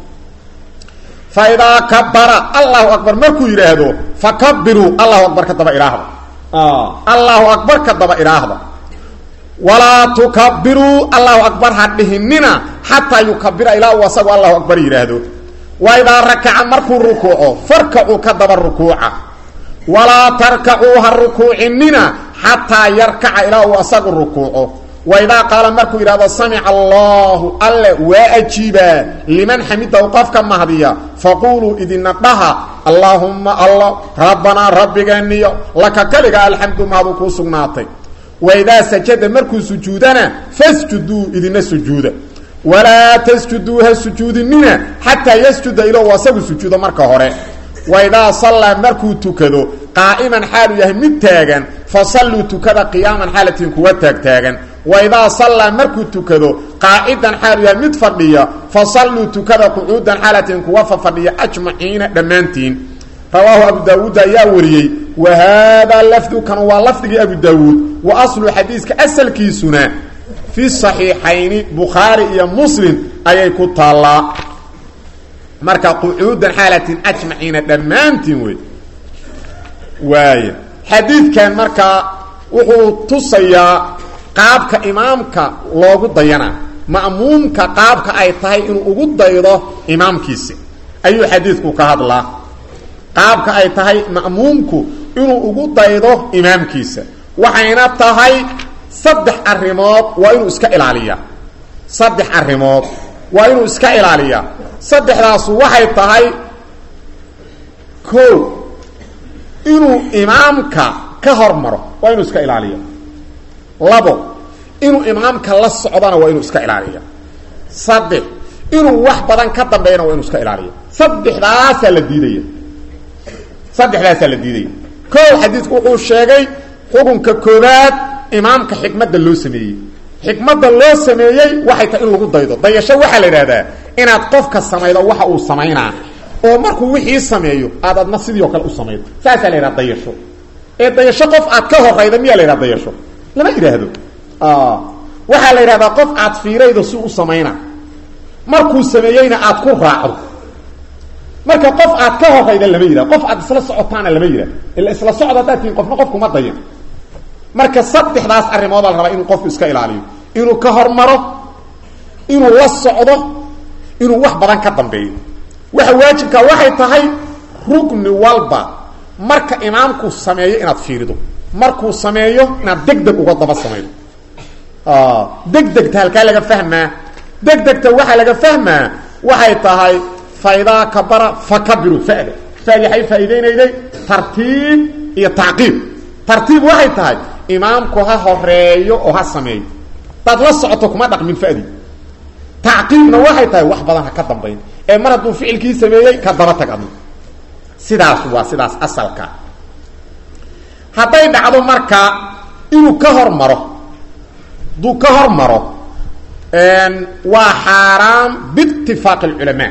fa idaa kabara allahu akbar markuu yidhaahdo fakabiruu allahu akbar ka daba idhaahda allahu akbar ka daba idhaahda walaa tukabiruu allahu akbar ha dhihinina xataa yukabira ilaa uu asagu allahu akbar yidhaahdo wa idaa rakaca markuu rukuuco farkacuu ka daba rukuuca walaa tarkacuu ha rukuucinina xataa yarkaca ilaa uu asagu rukuuco wa idaa qaala markuu yidhahdo samica allahu alle waa ajiibaa liman xamidahu qofka mahdiya faquuluu idina dhaha allaahumma alla rabbanaa rabbigeeniyo laka kaliga alxamdu mahaduu kuu sugnaatay waidaa sajada markuu sujuudana fasjuduu idina sujuuda walaa tasjuduu ha sujuudinina xataa yasjuda ilou asagu sujuudo marka hore waidaa sallaa markuu tukado qaa'iman xaalu yahay mid taagan fasalluu tukada qiyaaman xaalatiin kuwa taagtaagan waidaa sallaa markuu tukado qaacidan xaalu yahay mid fadhiya fasalluu tukada qucuudan xaalatiin kuwa fafadhiya ajmaciina dhammaantiin rawaahu abu daawuud ayaa wariyey wa haadaa lafdukan waa lafdigii abu daawuud wa aslu xadiiska asalkiisuna fi saxiixayni bukhaari iyo muslim ayay ku taallaa marka qucuudan xaalatin ajmaciina dhammaantiin wey waaya xadiidkan markaa wuxuu tusayaa qaabka imaamka loogu dayana ma'muumka qaabka ay tahay inuu ugu daydo imaamkiisi ayuu xadiidku ka hadlaa qaabka ay tahay ma'muumku inuu ugu daydo imaamkiisa waxayna tahay saddex arrimood waa inuu iska ilaaliyaa saddex arrimood waa inuu iska ilaaliyaa saddexdaasu waxay tahay ko inuu imaamka ka hormaro waa inuu iska ilaaliya labo inuu imaamka la socdana waa inuu iska ilaaliya saddex inuu wax badan ka dambeeyana waa inu iska ilaaliyo saddexdaasaa la diidaya saddexdaasaa la diidaya ko xadiidku wuxuu sheegay xukunka koobaad imaamka xikmadda loo sameeyey xikmadda loo sameeyey waxay tahay in lagu daydo dayasho waxaa la idhahdaa inaad qofka samaydo waxa uu samaynaa oo markuu wixii sameeyo aad adna sidii o kale u samaydo saasaa la yidhaha dayasho ee dayasho qof aad ka horayda miyaa la yidhaha dayasho lama yidhaahdo waxaa la yidhahdaa qof aad fiiraydo si u samayna markuu sameeyeyna aad ku raacdo marka qof aad ka horayda lama yidhahdo qof aad isla socotaana lama yidhahdo ila isla socod haddaad tihiin qofna qofkuma dayan marka saddexdaas arrimoodaa la rabaa inuu qofku iska ilaaliyo inuu ka hormaro inuu la socdo inuu wax badan ka dambeeyo waxa waajibkaa waxay tahay rugni walba marka imaamku sameeyo inaad fiirido markuu sameeyo inaad deg deg uga daba samaydo degdegta halkaa laga fahmaa degdegta waxaa laga fahmaa waxay tahay faidaa kabara fakabiru fada fadi waxay faa'iideynayday tartiib iyo tacqiib tartiib waxay tahay imaamku ha horeeyo oo ha sameeyo hadaad la socoto kuma dhaqmin fadi tacqiibna waxay tahay wax badan ha ka dambayn ee mar hadduu ficilkii sameeyey ka daba tag adna sidaas waa sidaas asalka hadday dhacdo marka inuu ka hormaro hadduu ka hormaro waa xaaraam biitifaaqi alculamaa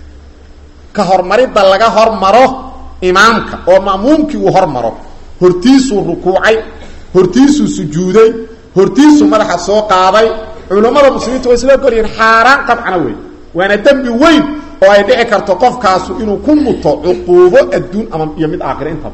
ka hormaridda laga hormaro imaamka oo ma'muumkii uu hormaro hortiisuu rukuucay hortiisuu sujuuday hortiisuu madaxa soo qaaday culammada muslimiinta way isla golyihiin xaaraan qabcana wey waana dembi weyn oo ay dhici karto qofkaasu inuu ku muto cuquubo adduun ama iyo mid aakhira intaba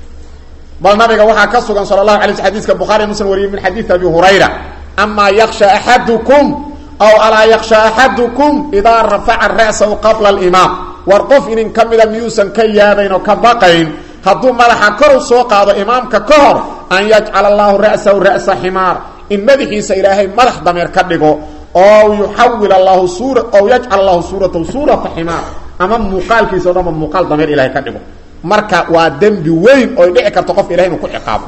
bal nabiga waxaa ka sugan sala allahu alay sl xadiiska bukhari muslim wariyey min xadiidi abi hurayra amaa yaksha axadukum aw alaa yaksha axadukum idaa rafaca ra'sahu qabla alimaam war qof inin ka mida miyuusan ka yaabayn oo ka baqayn hadduu madaxa kor u soo qaado imaamka ka hor an yajcala allahu ra'sahu ra'sa ximaar in madaxiisa ilaahay madax dameer ka dhigo oo yuxawil allahu suura ow yajcal allahu suuratahu suurata ximaar ama muuqaalkiisa o dhanba muuqaal dameer ilahay ka dhigo marka waa dembi weyn oy dhici karto qofka ilahay inuu ku ciqaabo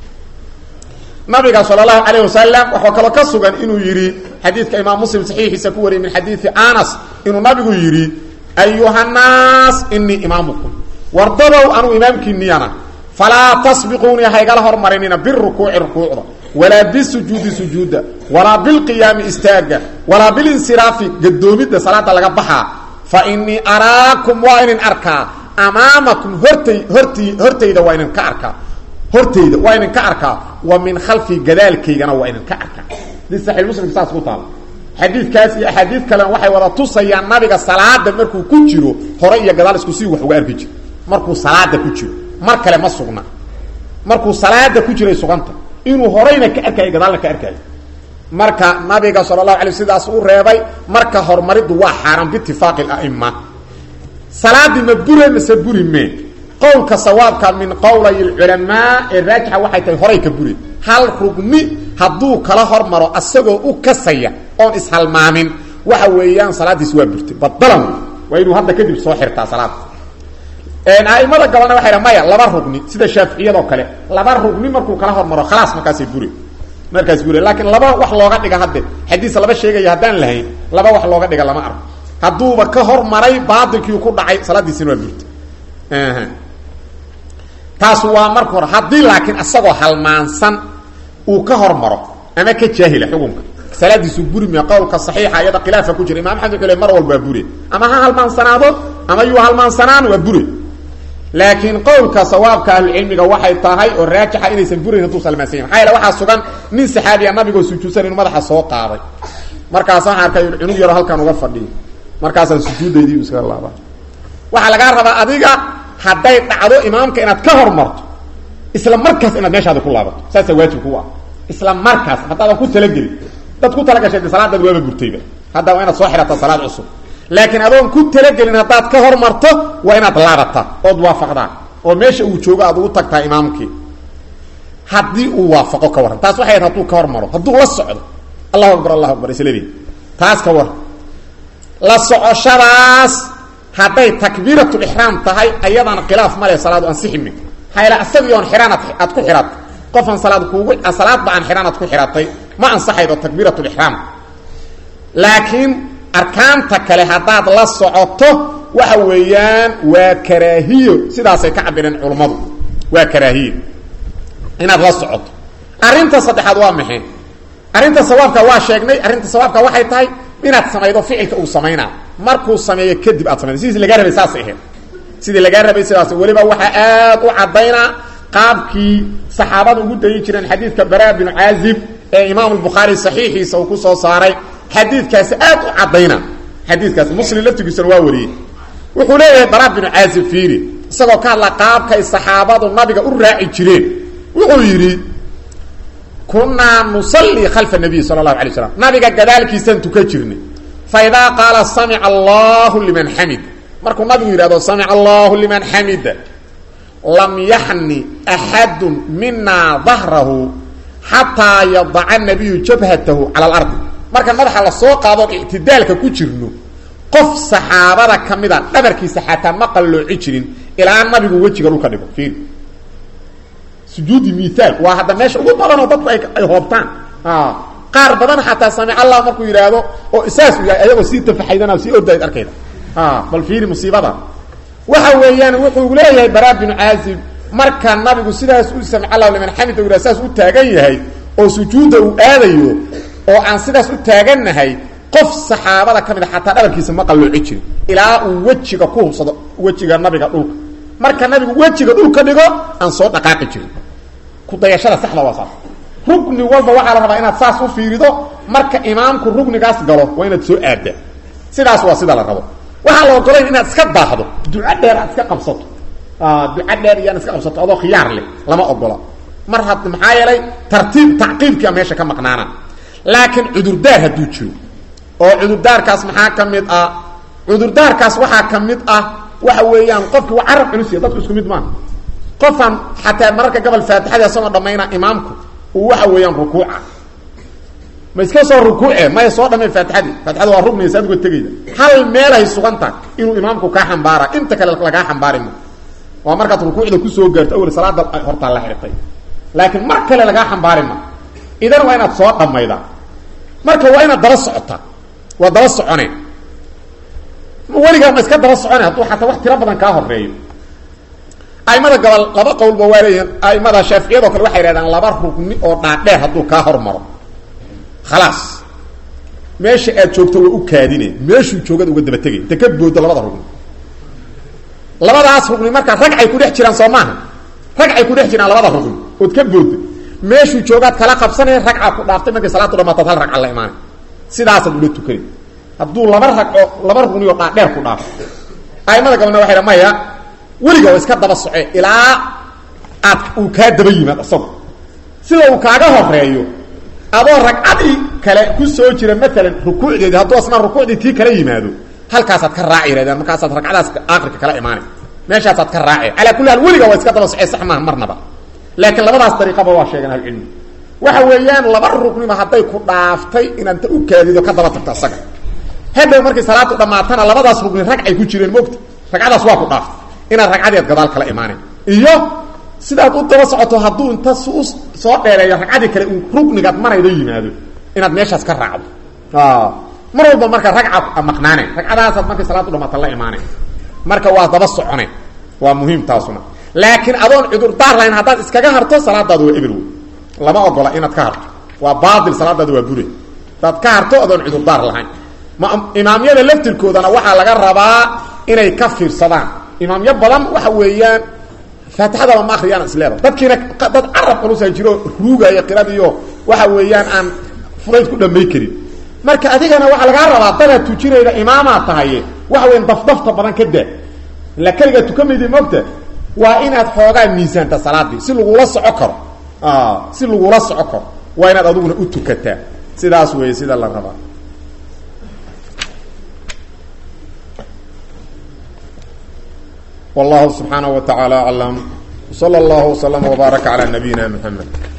nabiga sal allahu calayh wasalam waxaa kaloo ka sugan inuu yidhi xadiidka imaam muslim saxiixiisa ku wariyay min xadiidi anas inuu nabigu yidhi ayuhannaas inii imaamukum wardadow anuu imaamkiiniyana falaa tasbiquunii haygala hormarinina birukuuci rukuucda walaa bisujuudi sujuudda walaa bilqiyaami istaaga walaa bilinsiraafi gadoomidda salaada laga baxaa fa inii araakum waa inin arkaa amaamakum hortay horti hortayda waa inin ka arkaa hortayda waa inin ka arkaa wa min khalfi gadaalkaygana waa inin ka arkaa hadii saxiix muslimka saas ku taala xadiidkaas iyo axaadiid kalena waxay wada tusayaan nabiga salaada markuu ku jiro hore iyo gadaal isku si wax uga arki jiro markuu salaada ku jiro mar kale ma sugna markuu salaada ku jiray suganta inuu horeyna ka arkaayo gadaalna ka arkaayo marka nabiga sala allahu alay sidaas u reebay marka horumariddu waa xaaraan biitifaaqi aima salaadii ma bure mase buri me qowlka sawaabka min qowlay culamaa ee raajixa waxay tahay horay ka buri hal rugni hadduu kala hormaro asagoo u kasaya oon ishalmaamin waxa weeyaan salaadiis waa burtay badalan waa inuu hadda kadib soo xirtaa salaada aimada gabalna waxay maya laba rugni sida shaaficiyadoo kale laba rugni markuu kala hormaro khalaas markaasay bure markaas bure laakiin laba wax looga dhiga hadde xadiis laba sheegaya haddaan lahayn laba wax looga dhiga lama arko hadduuba ka hormaray baatilkiiu ku dhacay salaadiisina waa burtay taas waa marka hore haddii laakiin isagoo halmaansan uu ka hormaro ama ka jaahila xukunka salaadiisu buri me qowlka saxiixa iyada khilaafa ku jira imam axmed wuxuu le mar walba waa bure ama ha halmaansanaado ama yuu halmaansanaan waa bure laakiin qowlka sawaabka ahlucilmiga waxay tahay oo raajixa inaysan burayn hadduu salmaansan yahy maxaa yaele waxaa sugan nin saxaabiya nabigoo sujuudsan inuu madaxa soo qaaday markaasaan arkay cunug yaro halkan uga fadhiyo markaasaan sujuudaydii iskaga laaba waxaa lagaa rabaa adiga hadday dhacdo imaamka inaad ka hormarto isla markaas inaad meeshaada ku laabato saasaa waajib ku ah isla markaas haddaadan ku talagelin dad ku talagashay salaadaad waaba burtayba hadda waa inaad soo xidhataa salaad cusub laakiin adoon ku talagelin haddaad ka hormarto waa inaad laabataa ood waafaqdaa oo meesha uu joogo aad ugu tagtaa imaamkii haddii uu waafaqo ka warran taas waxay hadduu ka hormaro hadduu la socdo allahu akbar allahu akbar isleedi taas ka warran la socoshadaas hadday takbiiratulixraam tahay ayadana khilaaf male salaadu ansiximi maxaa yaele asagii oon xidhaan ad aad ku xidhatay qofaan salaad kuugu salaadba aan xidhaan aad ku xidhatay ma ansaxaydo takbiiratulixraam laakiin arkaanta kale haddaad la socoto waxa weeyaan waa karaahiyo sidaasay ka cabireen culummadu waa karaahiyo inaad la socoto arrinta saddexaad waa maxay arrinta sawaabka waa sheegnay arrinta sawaabka waxay tahay inaad samaydo ficilka uu samaynaa markuu sameeyo kadib aad samaydo sidii lagaa rabay saasay ahayd sidii lagaa rabay sidaas weliba waxaa aad u caddaynaa qaabkii saxaabada ugu dayi jireen xadiidka bara binu caazib ee imaam bukhaari saxiixiisa uu ku soo saaray xadiidkaasi aad u caddayna xadiidkaasi muslim laftigiisana waa wariyey wuxuu leeyahay bara binu caazib fiiri isagoo ka hadla qaabkay saxaabadu nabiga u raaci jireen wuxuu yidhi kunaa nusalii khalfa nabiy sala allahu alay slam nabiga gadaalkiisaan tukan jirnay fa idaa qaala samica allahu liman xamid markuu nabigu yidhahdo samica allahu liman xamida lam yaxni axadu minaa dahrahu xataa yadaca nabiyu jabhatahu cala alardi marka madaxa lasoo qaadoon ictidaalka ku jirno qof saxaabada ka mida dhabarkiisa xataa ma qallooci jirin ilaa nabigu wejiga dhulka dhigo fiiri sujuudi miaal waa hadda meesha ugu badanoo dadku ay ay hoobtaan qaar badan xataa samic allah markuu yidhaahdo oo saas u yahay ayagoo sii tafaxaydana sii ordayd arkayda bal fiiri musiibada waxa weeyaan wuxuu leeyahay bara binu caazib marka nabigu sidaas u samic allah liman xamida u yidhah saas u taagan yahay oo sujuudda uu aadayo oo aan sidaas u taagannahay qof saxaabada ka mid a xataa dhabarkiisa ma qallooci jirin ilaa uu wejiga ku hubsado wejiga nabiga dhulka marka nabigu wejiga dhulka dhigo aan soo dhaqaaqi jirin kudayashada saxda waa saas rugni walba waxaa la rabaa inaad saas u fiirido marka imaamku rugnigaas galo waa inaad soo aaddaa sidaas waa sida la rabo waxaa la ogolayn inaad iska daahdo duco dheer aad iska qabsato duco dheer iyo inaad iska qabsato adoo khiyaar leh lama ogola mar had maxaa yeelay tartiib tacqiibkia meesha ka maqnaana laakiin cudurdaar hadduu jiro oo cudurdaarkaas maxaa ka mid ah cudurdaarkaas waxaa ka mid ah waxa weeyaan qofkii waa carab culus ya dadku isku mid maaha qofaan xataa mararka gobol faatixada isagoo dhammayna imaamku uu waxa weeyaan rukuuca ma iska soo rukuuce maya soo dhamay faatixadii faatixada waa rugniya saad uga tegayda hal meelay sugan tahay inuu imaamku kaa xambaara inta kale lagaa xambaari ma waa markaad rukuucda kusoo gaarto awel salaada hortaa la xirtay laakiin mar kale lagaa xambaari ma idan waa inaad soo dhammaydaa marka waa inaad daba socotaa waa daba soconeen weligaa ma iska daba socone hadduu xataa wax tiro badan kaa horeeyo aimada gobol laba qowlba waa leeyihin aimada shaaficiyado kale waxay yidhahdaan laba rugni oo dhaadheer hadduu kaa hormaro khalaas meesha aad joogto waa u kaadine meeshuu joogada uga daba tegay inta ka boodo labada rugni labadaas rugni markaa ragcay ku dhex jiraan soo maaha ragcay ku dhex jiraan labada rugni ood ka boodo meeshuu joogaad kala qabsanaya ragcaa ku dhaaftay markay salaatu dhamaataad hal ragca la imaanay sidaasaad ula tukanay hadduu laba rag oo laba rugni oo dhaadheer ku dhaafo aimada gabalna waxay dha maya weliga waa iska daba soce ilaa aad uu kaa daba yimaad isago sida uu kaaga horeeyo adoo ragcadii kale ku soo jira maalan rukuucdeedi hadduu asnaa rukuucdii tii kala yimaado halkaasaad ka raaci yirahdeen markaasaad ragcadaas aakhirka kala imaanay meeshaasaad ka raaci calaa kulli haal weliga waa iska daba socee sax maaha marnaba laakiin labadaas dariiqaba waa sheegeen ahlucilmi waxa weeyaan laba rukniba hadday ku dhaaftay inaanta u kaadido ka daba tagto isaga hadhow markay salaadu dhammaatana labadaas rugni ragcay ku jireen mogta ragcadaas waa ku dhaaftay inaad ragcadeed gadaal kala imaanayn iyo sidaad u daba socoto hadduu inta su soo dheereeyo ragcadii kale uu rugnigaad maraydo yimaado inaad meeshaas ka raacdo mar walba marka ragca maqnaaneen ragcadaasaad markay salaadu dhamaata la imaaneen marka waa daba soconeen waa muhiim taasuna laakiin adoon cudurdaar lahayn haddaad iskaga harto salaadaada waa ebel wey lama ogola inaad ka harto waa baail salaadaada waa bure hadaad ka harto adoon cudurdaar lahayn imaamyada laftirkoodana waxaa laga rabaa inay ka fiirsadaan imaamyo badan waxa weeyaan faatixadaba ma akriyaan isleeda dadkiina dad carab culusa jiro ruugaya qiradiyo waxa weeyaan aan fudayd ku dhamay karin marka adigana waxaa lagaa rabaa dadaad tujinayda imaamaa tahaye waxa weyan dafdafta badan ka daa ila keligaa tukamaydi moogta waa inaad xoogaa miisaanta salaadii si lagula soco karo si lagula soco karo waa inaad adiguna u tukataa sidaas weeye sida la rabaa والله سبحانه وتعالى أعلم وصلى الله وسلم وبارك على نبينا محمد